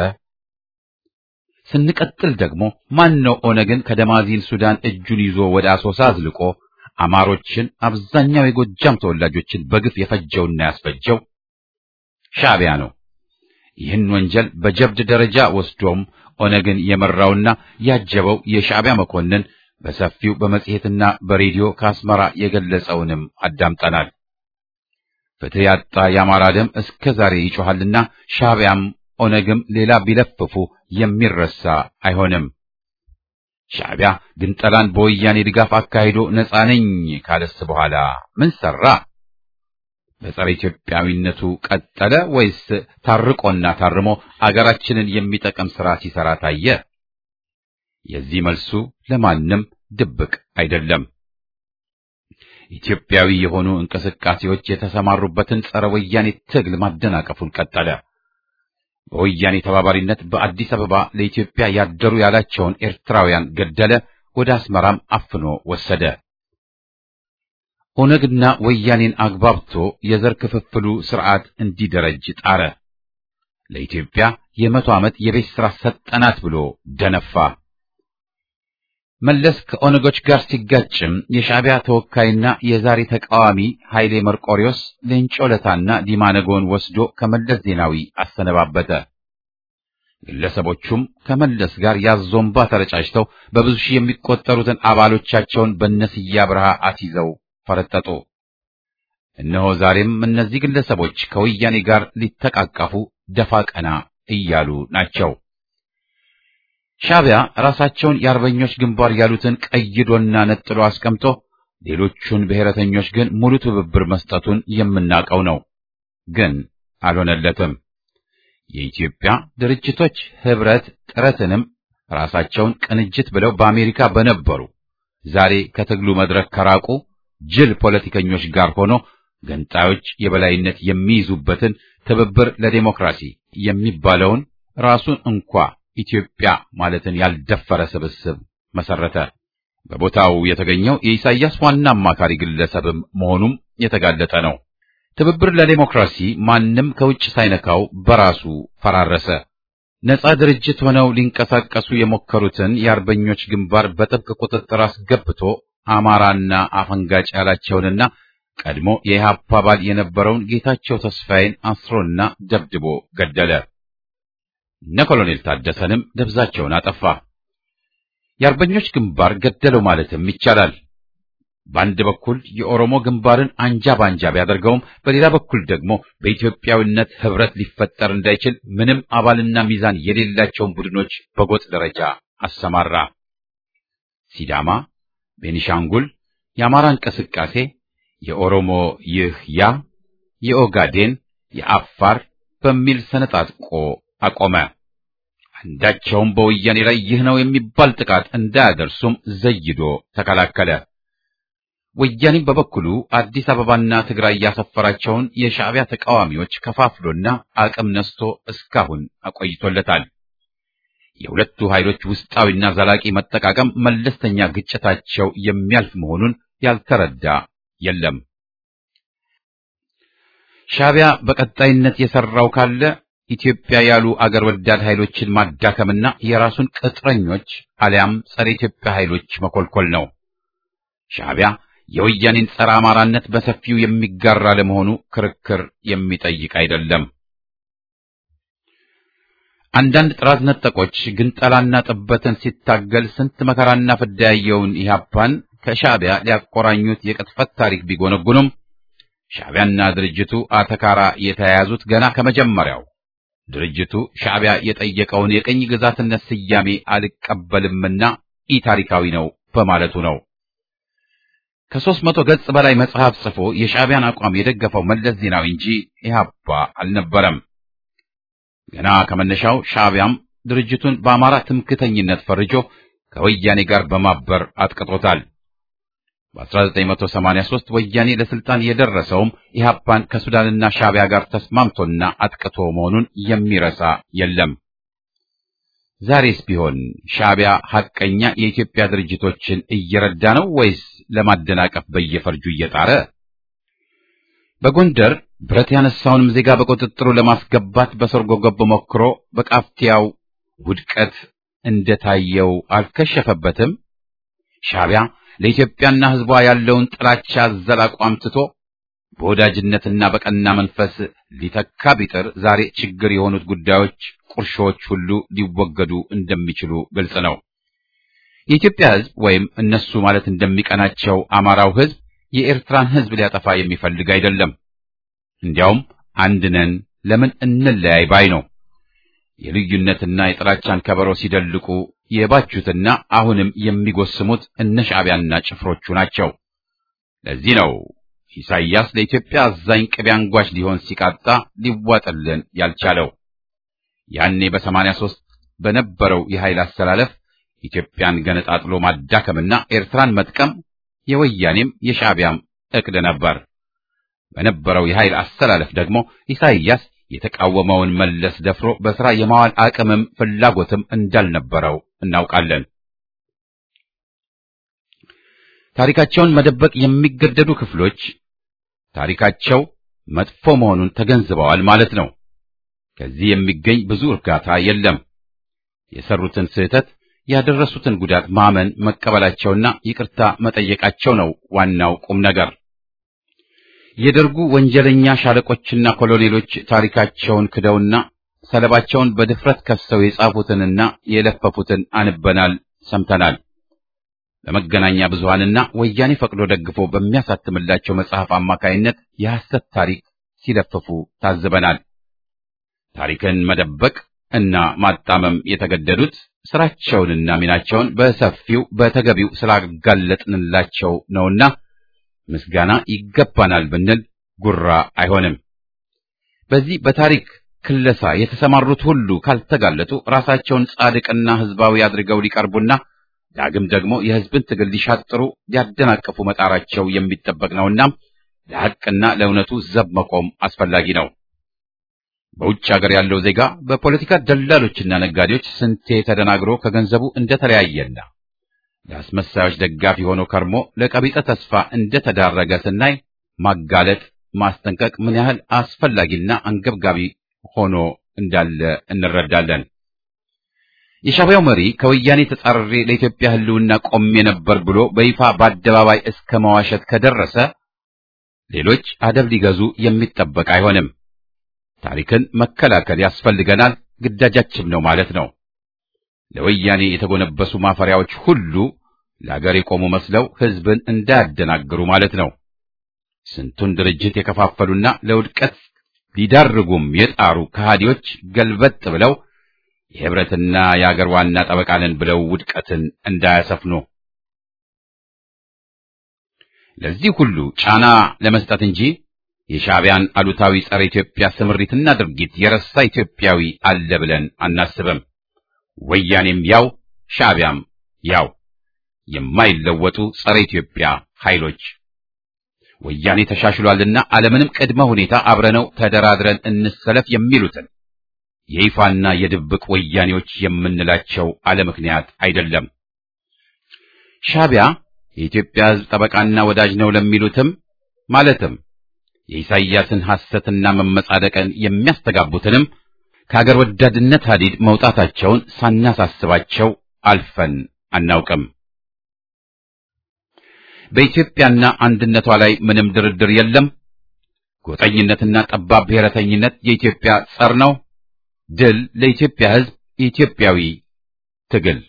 ስንቀጥል ደግሞ ማን ነው ኦነግን ከደማዚን ሱዳን እጁን ይዞ ወደ አሶሳ አዝልቆ አማሮችን አብዛኛው የጎጃም ተወላጆችን በግፍ የፈጀውና ያስፈጀው? ሻዕቢያ ነው። ይህን ወንጀል በጀብድ ደረጃ ወስዶም ኦነግን የመራውና ያጀበው የሻዕቢያ መኮንን በሰፊው በመጽሔትና በሬዲዮ ከአስመራ የገለጸውንም አዳምጠናል። ፍትህ ያጣ የአማራ ደም እስከ ዛሬ ይጮኻልና ሻዕቢያም ኦነግም ሌላ ቢለፍፉ የሚረሳ አይሆንም። ሻዕቢያ ግንጠላን በወያኔ ድጋፍ አካሂዶ ነፃ ነኝ ካለስ በኋላ ምን ሰራ? በጸረ ኢትዮጵያዊነቱ ቀጠለ ወይስ ታርቆና ታርሞ አገራችንን የሚጠቅም ሥራ ሲሰራ ታየ? የዚህ መልሱ ለማንም ድብቅ አይደለም። ኢትዮጵያዊ የሆኑ እንቅስቃሴዎች የተሰማሩበትን ጸረ ወያኔ ትግል ማደናቀፉን ቀጠለ። በወያኔ ተባባሪነት በአዲስ አበባ ለኢትዮጵያ ያደሩ ያላቸውን ኤርትራውያን ገደለ፣ ወደ አስመራም አፍኖ ወሰደ። ኦነግና ወያኔን አግባብቶ የዘር ክፍፍሉ ስርዓት እንዲደረጅ ጣረ። ለኢትዮጵያ የመቶ ዓመት የቤት ሥራ ሰጠናት ብሎ ደነፋ። መለስ ከኦነጎች ጋር ሲጋጭም የሻዕቢያ ተወካይና የዛሬ ተቃዋሚ ኃይሌ መርቆሪዎስ ሌንጮ ለታና ዲማ ነጎን ወስዶ ከመለስ ዜናዊ አሰነባበተ። ግለሰቦቹም ከመለስ ጋር ያዞምባ ተረጫጭተው በብዙ ሺህ የሚቆጠሩትን አባሎቻቸውን በነስያ ብርሃ አስይዘው ፈረጠጡ። እነሆ ዛሬም እነዚህ ግለሰቦች ከወያኔ ጋር ሊተቃቀፉ ደፋ ቀና እያሉ ናቸው። ሻዕቢያ ራሳቸውን የአርበኞች ግንባር ያሉትን ቀይዶና ነጥሎ አስቀምጦ ሌሎቹን ብሔረተኞች ግን ሙሉ ትብብር መስጠቱን የምናውቀው ነው። ግን አልሆነለትም። የኢትዮጵያ ድርጅቶች ህብረት ጥረትንም ራሳቸውን ቅንጅት ብለው በአሜሪካ በነበሩ ዛሬ ከትግሉ መድረክ ከራቁ ጅል ፖለቲከኞች ጋር ሆኖ ገንጣዮች የበላይነት የሚይዙበትን ትብብር ለዴሞክራሲ የሚባለውን ራሱን እንኳ ኢትዮጵያ ማለትን ያልደፈረ ስብስብ መሰረተ። በቦታው የተገኘው የኢሳይያስ ዋና አማካሪ ግለሰብም መሆኑም የተጋለጠ ነው። ትብብር ለዴሞክራሲ ማንም ከውጭ ሳይነካው በራሱ ፈራረሰ። ነጻ ድርጅት ሆነው ሊንቀሳቀሱ የሞከሩትን የአርበኞች ግንባር በጥብቅ ቁጥጥር አስገብቶ አማራና አፈንጋጭ ያላቸውንና ቀድሞ የኢህአፓ አባል የነበረውን ጌታቸው ተስፋዬን አስሮና ደብድቦ ገደለ። እነ ኮሎኔል ታደሰንም ደብዛቸውን አጠፋ። የአርበኞች ግንባር ገደለው ማለትም ይቻላል። በአንድ በኩል የኦሮሞ ግንባርን አንጃ ባንጃ ቢያደርገውም በሌላ በኩል ደግሞ በኢትዮጵያዊነት ህብረት ሊፈጠር እንዳይችል ምንም አባልና ሚዛን የሌላቸውን ቡድኖች በጎጥ ደረጃ አሰማራ። ሲዳማ፣ ቤኒሻንጉል፣ የአማራ እንቅስቃሴ፣ የኦሮሞ ይህ ያ፣ የኦጋዴን፣ የአፋር በሚል ሰነጣጥቆ አቆመ። አንዳቸውም በወያኔ ላይ ይህ ነው የሚባል ጥቃት እንዳያደርሱም ዘይዶ ተከላከለ። ወያኔም በበኩሉ አዲስ አበባና ትግራይ ያሰፈራቸውን የሻዕቢያ ተቃዋሚዎች ከፋፍሎና አቅም ነስቶ እስካሁን አቆይቶለታል። የሁለቱ ኃይሎች ውስጣዊና ዘላቂ መጠቃቀም መለስተኛ ግጭታቸው የሚያልፍ መሆኑን ያልተረዳ የለም። ሻዕቢያ በቀጣይነት የሰራው ካለ ኢትዮጵያ ያሉ አገር ወዳድ ኃይሎችን ማዳከምና የራሱን ቅጥረኞች አሊያም ጸረ ኢትዮጵያ ኃይሎች መኮልኮል ነው። ሻዕቢያ የወያኔን ጸረ አማራነት በሰፊው የሚጋራ ለመሆኑ ክርክር የሚጠይቅ አይደለም። አንዳንድ ጥራት ነጠቆች ግንጠላና ጥበትን ሲታገል ስንት መከራና ፍዳ ያየውን ኢህአፓን ከሻዕቢያ ሊያቆራኙት የቅጥፈት ታሪክ ቢጎነጉኑም ሻዕቢያና ድርጅቱ አተካራ የተያያዙት ገና ከመጀመሪያው ድርጅቱ ሻዕቢያ የጠየቀውን የቅኝ ግዛትነት ስያሜ አልቀበልምና ኢ ታሪካዊ ነው በማለቱ ነው። ከሦስት መቶ ገጽ በላይ መጽሐፍ ጽፎ የሻዕቢያን አቋም የደገፈው መለስ ዜናዊ እንጂ ኢህአፓ አልነበረም። ገና ከመነሻው ሻዕቢያም ድርጅቱን በአማራ ትምክተኝነት ፈርጆ ከወያኔ ጋር በማበር አጥቅጦታል። በ1983 ወያኔ ለስልጣን የደረሰውም ኢህአፓን ከሱዳንና ሻዕቢያ ጋር ተስማምቶና አጥቅቶ መሆኑን የሚረሳ የለም። ዛሬስ ቢሆን ሻዕቢያ ሐቀኛ የኢትዮጵያ ድርጅቶችን እየረዳ ነው ወይስ ለማደናቀፍ በየፈርጁ እየጣረ? በጎንደር ብረት ያነሳውንም ዜጋ በቁጥጥሩ ለማስገባት በሰርጎ ገብ ሞክሮ በቃፍቲያው ውድቀት እንደታየው አልከሸፈበትም። ሻዕቢያ ለኢትዮጵያና ሕዝቧ ያለውን ጥላቻ አዘል አቋም ትቶ በወዳጅነትና በቀና መንፈስ ሊተካ ቢጥር ዛሬ ችግር የሆኑት ጉዳዮች፣ ቁርሾዎች ሁሉ ሊወገዱ እንደሚችሉ ግልጽ ነው። የኢትዮጵያ ሕዝብ ወይም እነሱ ማለት እንደሚቀናቸው አማራው ሕዝብ የኤርትራን ሕዝብ ሊያጠፋ የሚፈልግ አይደለም። እንዲያውም አንድ ነን፣ ለምን እንለያይ ባይ ነው። የልዩነትና የጥላቻን ከበሮ ሲደልቁ የባጁትና አሁንም የሚጎስሙት እነ ሻዕቢያና ጭፍሮቹ ናቸው። ለዚህ ነው ኢሳይያስ ለኢትዮጵያ አዛኝ ቅቤ አንጓች ሊሆን ሲቃጣ ሊዋጥልን ያልቻለው። ያኔ በሰማንያ ሦስት በነበረው የኃይል አስተላለፍ ኢትዮጵያን ገነጣጥሎ ማዳከምና ኤርትራን መጥቀም የወያኔም የሻዕቢያም ዕቅድ ነበር። በነበረው የኃይል አስተላለፍ ደግሞ ኢሳይያስ የተቃወመውን መለስ ደፍሮ በሥራ የማዋል አቅምም ፍላጎትም እንዳልነበረው እናውቃለን። ታሪካቸውን መደበቅ የሚገደዱ ክፍሎች ታሪካቸው መጥፎ መሆኑን ተገንዝበዋል ማለት ነው። ከዚህ የሚገኝ ብዙ እርጋታ የለም። የሰሩትን ስህተት ያደረሱትን ጉዳት ማመን መቀበላቸውና ይቅርታ መጠየቃቸው ነው ዋናው ቁም ነገር። የደርጉ ወንጀለኛ ሻለቆችና ኮሎኔሎች ታሪካቸውን ክደውና ሰለባቸውን በድፍረት ከሰው የጻፉትንና የለፈፉትን አንበናል፣ ሰምተናል። በመገናኛ ብዙሃንና ወያኔ ፈቅዶ ደግፎ በሚያሳትምላቸው መጽሐፍ አማካይነት የሐሰት ታሪክ ሲለፍፉ ታዝበናል። ታሪክን መደበቅ እና ማጣመም የተገደዱት ስራቸውንና ሚናቸውን በሰፊው በተገቢው ስላጋለጥንላቸው ነውና ምስጋና ይገባናል ብንል ጉራ አይሆንም። በዚህ በታሪክ ክለሳ የተሰማሩት ሁሉ ካልተጋለጡ ራሳቸውን ጻድቅና ሕዝባዊ አድርገው ሊቀርቡና ዳግም ደግሞ የሕዝብን ትግል ሊሻጥሩ ሊያደናቅፉ መጣራቸው የሚጠበቅ ነውና ለሐቅና ለእውነቱ ዘብ መቆም አስፈላጊ ነው። በውጭ ሀገር ያለው ዜጋ በፖለቲካ ደላሎችና ነጋዴዎች ስንቴ ተደናግሮ ከገንዘቡ እንደተለያየና ለአስመሳዮች ደጋፊ ሆኖ ከርሞ ለቀቢጸ ተስፋ እንደተዳረገ ስናይ ማጋለጥ፣ ማስጠንቀቅ ምን ያህል አስፈላጊና አንገብጋቢ ሆኖ እንዳለ እንረዳለን። የሻዕቢያው መሪ ከወያኔ ተጻርሬ ለኢትዮጵያ ሕልውና ቆሜ ነበር ብሎ በይፋ በአደባባይ እስከ መዋሸት ከደረሰ ሌሎች አደብ ሊገዙ የሚጠበቅ አይሆንም። ታሪክን መከላከል ያስፈልገናል፣ ግዳጃችን ነው ማለት ነው። ለወያኔ የተጎነበሱ ማፈሪያዎች ሁሉ ለአገር የቆሙ መስለው ሕዝብን እንዳያደናግሩ ማለት ነው። ስንቱን ድርጅት የከፋፈሉና ለውድቀት ሊዳርጉም የጣሩ ከሃዲዎች ገልበጥ ብለው የህብረትና የአገር ዋና ጠበቃ ነን ብለው ውድቀትን እንዳያሰፍኑ ለዚህ ሁሉ ጫና ለመስጠት እንጂ የሻዕቢያን አሉታዊ ጸረ ኢትዮጵያ ስምሪትና ድርጊት የረሳ ኢትዮጵያዊ አለ ብለን አናስብም። ወያኔም ያው ሻዕቢያም ያው የማይለወጡ ጸረ ኢትዮጵያ ኃይሎች ወያኔ ተሻሽሏልና አለምንም ቅድመ ሁኔታ አብረነው ተደራድረን እንሰለፍ የሚሉትን የይፋና የድብቅ ወያኔዎች የምንላቸው አለ ምክንያት አይደለም። ሻዕቢያ የኢትዮጵያ ሕዝብ ጠበቃና ወዳጅ ነው ለሚሉትም ማለትም የኢሳይያስን ሐሰትና መመጻደቅን የሚያስተጋቡትንም ከአገር ወዳድነት ሐዲድ መውጣታቸውን ሳናሳስባቸው አልፈን አናውቅም። በኢትዮጵያና አንድነቷ ላይ ምንም ድርድር የለም። ጎጠኝነትና ጠባብ ብሔረተኝነት የኢትዮጵያ ጸር ነው። ድል ለኢትዮጵያ ሕዝብ! ኢትዮጵያዊ ትግል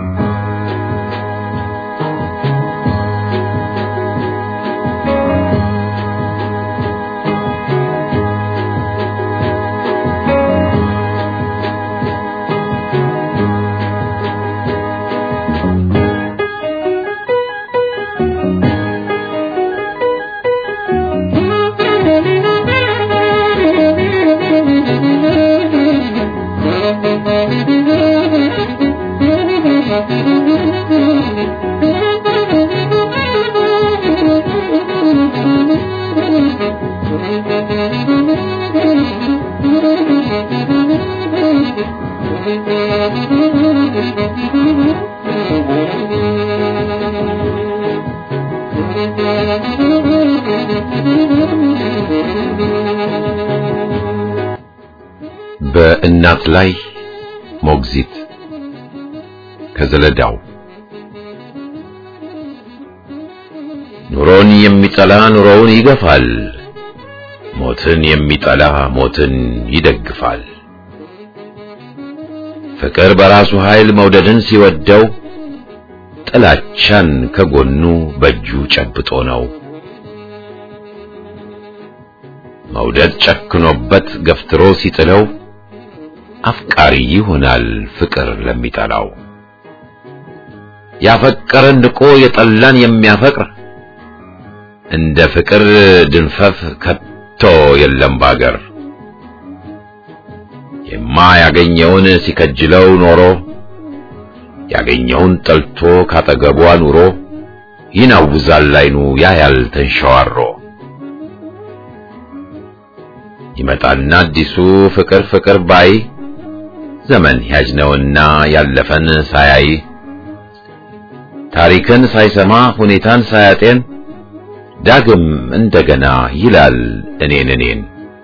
በእናት ላይ ሞግዚት ከዘለዳው ኑሮን የሚጠላ ኑሮውን ይገፋል፣ ሞትን የሚጠላ ሞትን ይደግፋል። ፍቅር በራሱ ኃይል መውደድን ሲወደው ጥላቻን ከጎኑ በእጁ ጨብጦ ነው። መውደድ ጨክኖበት ገፍትሮ ሲጥለው አፍቃሪ ይሆናል ፍቅር ለሚጠላው። ያፈቀረን ንቆ የጠላን የሚያፈቅር እንደ ፍቅር ድንፈፍ ከቶ የለም ባገር። የማያገኘውን ሲከጅለው ኖሮ ያገኘውን ጠልቶ ካጠገቧ ኑሮ ይናውዛል አይኑ ያያል ተንሸዋሮ። ይመጣና አዲሱ ፍቅር ፍቅር ባይ ዘመን ያጅነውና ያለፈን ሳያይ ታሪክን ሳይሰማ ሁኔታን ሳያጤን ዳግም እንደገና ይላል እኔን እኔን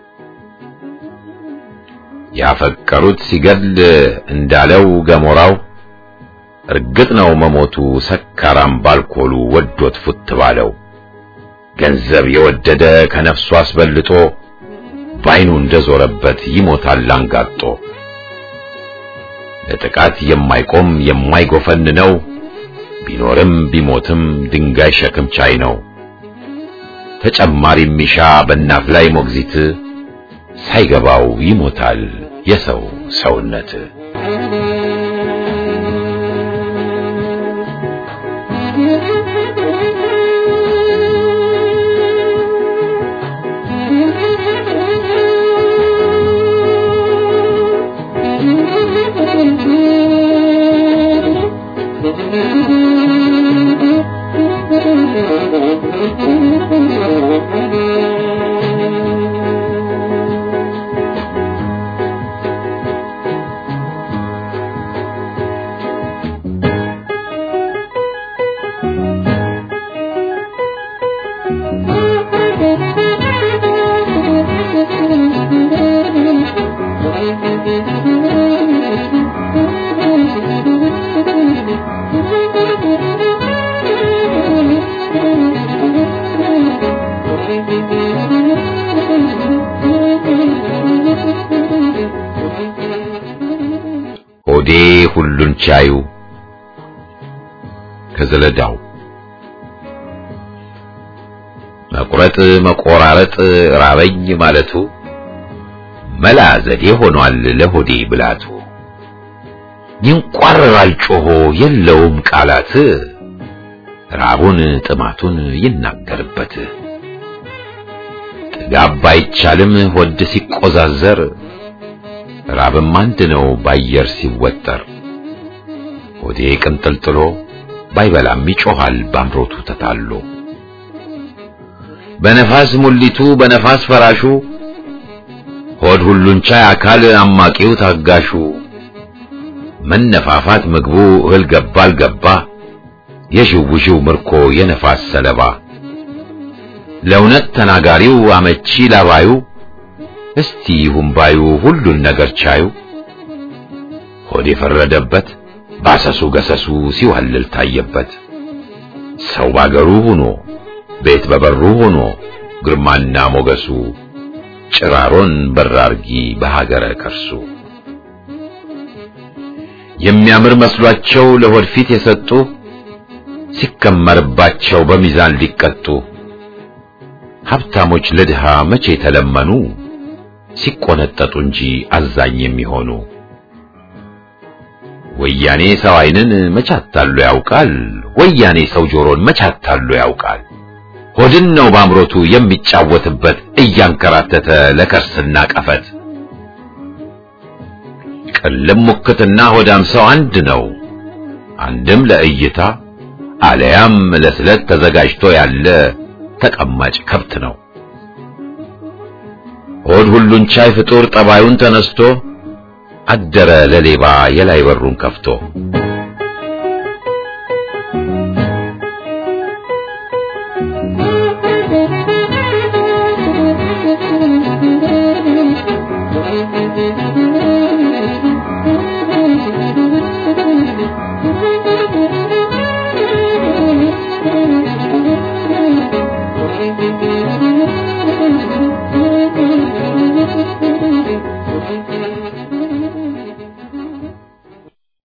ያፈቀሩት ሲገድል እንዳለው ገሞራው እርግጥ ነው መሞቱ ሰካራም ባልኮሉ ወዶት ፉት ባለው ገንዘብ የወደደ ከነፍሱ አስበልጦ ባይኑ እንደዞረበት ይሞታል አንጋጦ ለጥቃት የማይቆም የማይጎፈን ነው ቢኖርም ቢሞትም ድንጋይ ሸክም ቻይ ነው ተጨማሪ ሚሻ በእናት ላይ ሞግዚት ሳይገባው ይሞታል የሰው ሰውነት ሆዴ ሁሉን ቻዩ ከዘለዳው መቁረጥ መቆራረጥ ራበኝ ማለቱ መላ ዘዴ ሆኗል ለሆዴ ብላቱ ይንቋረራል ጮሆ የለውም ቃላት ራቡን ጥማቱን ይናገርበት ጥጋብ ባይቻልም ሆድ ሲቆዛዘር ራብም አንድ ነው ባየር ሲወጠር ሆዴ ቅንጥልጥሎ ባይበላም ይጮሃል ባምሮቱ ተታሎ በነፋስ ሙሊቱ በነፋስ ፈራሹ ሆድ ሁሉን ቻይ አካል አማቂው ታጋሹ መነፋፋት ምግቡ እህል ገባ አልገባ የዥውዥው ምርኮ የነፋስ ሰለባ ለእውነት ተናጋሪው አመቺ ላባዩ እስቲ ይሁን ባዩ ሁሉን ነገር ቻዩ ሆድ የፈረደበት ባሰሱ ገሰሱ ሲዋልል ታየበት ሰው ባገሩ ሆኖ ቤት በበሩ ሆኖ ግርማና ሞገሱ ጭራሮን በራርጊ በሀገረ ከርሱ የሚያምር መስሏቸው ለሆድ ፊት የሰጡ ሲከመርባቸው በሚዛን ሊቀጡ ሀብታሞች ለድሃ መቼ ተለመኑ ሲቆነጠጡ እንጂ አዛኝ የሚሆኑ ወያኔ ሰው ዓይንን መቻታሉ ያውቃል ወያኔ ሰው ጆሮን መቻታሉ ያውቃል ሆድን ነው ባምሮቱ የሚጫወትበት እያንከራተተ ለከርስና ቀፈት ቅልም ሙክትና ሆዳም ሰው አንድ ነው አንድም ለእይታ አለያም ለስለት ተዘጋጅቶ ያለ ተቀማጭ ከብት ነው ሆድ ሁሉን ቻይ ፍጡር ጠባዩን ተነስቶ አደረ ለሌባ የላይ በሩን ከፍቶ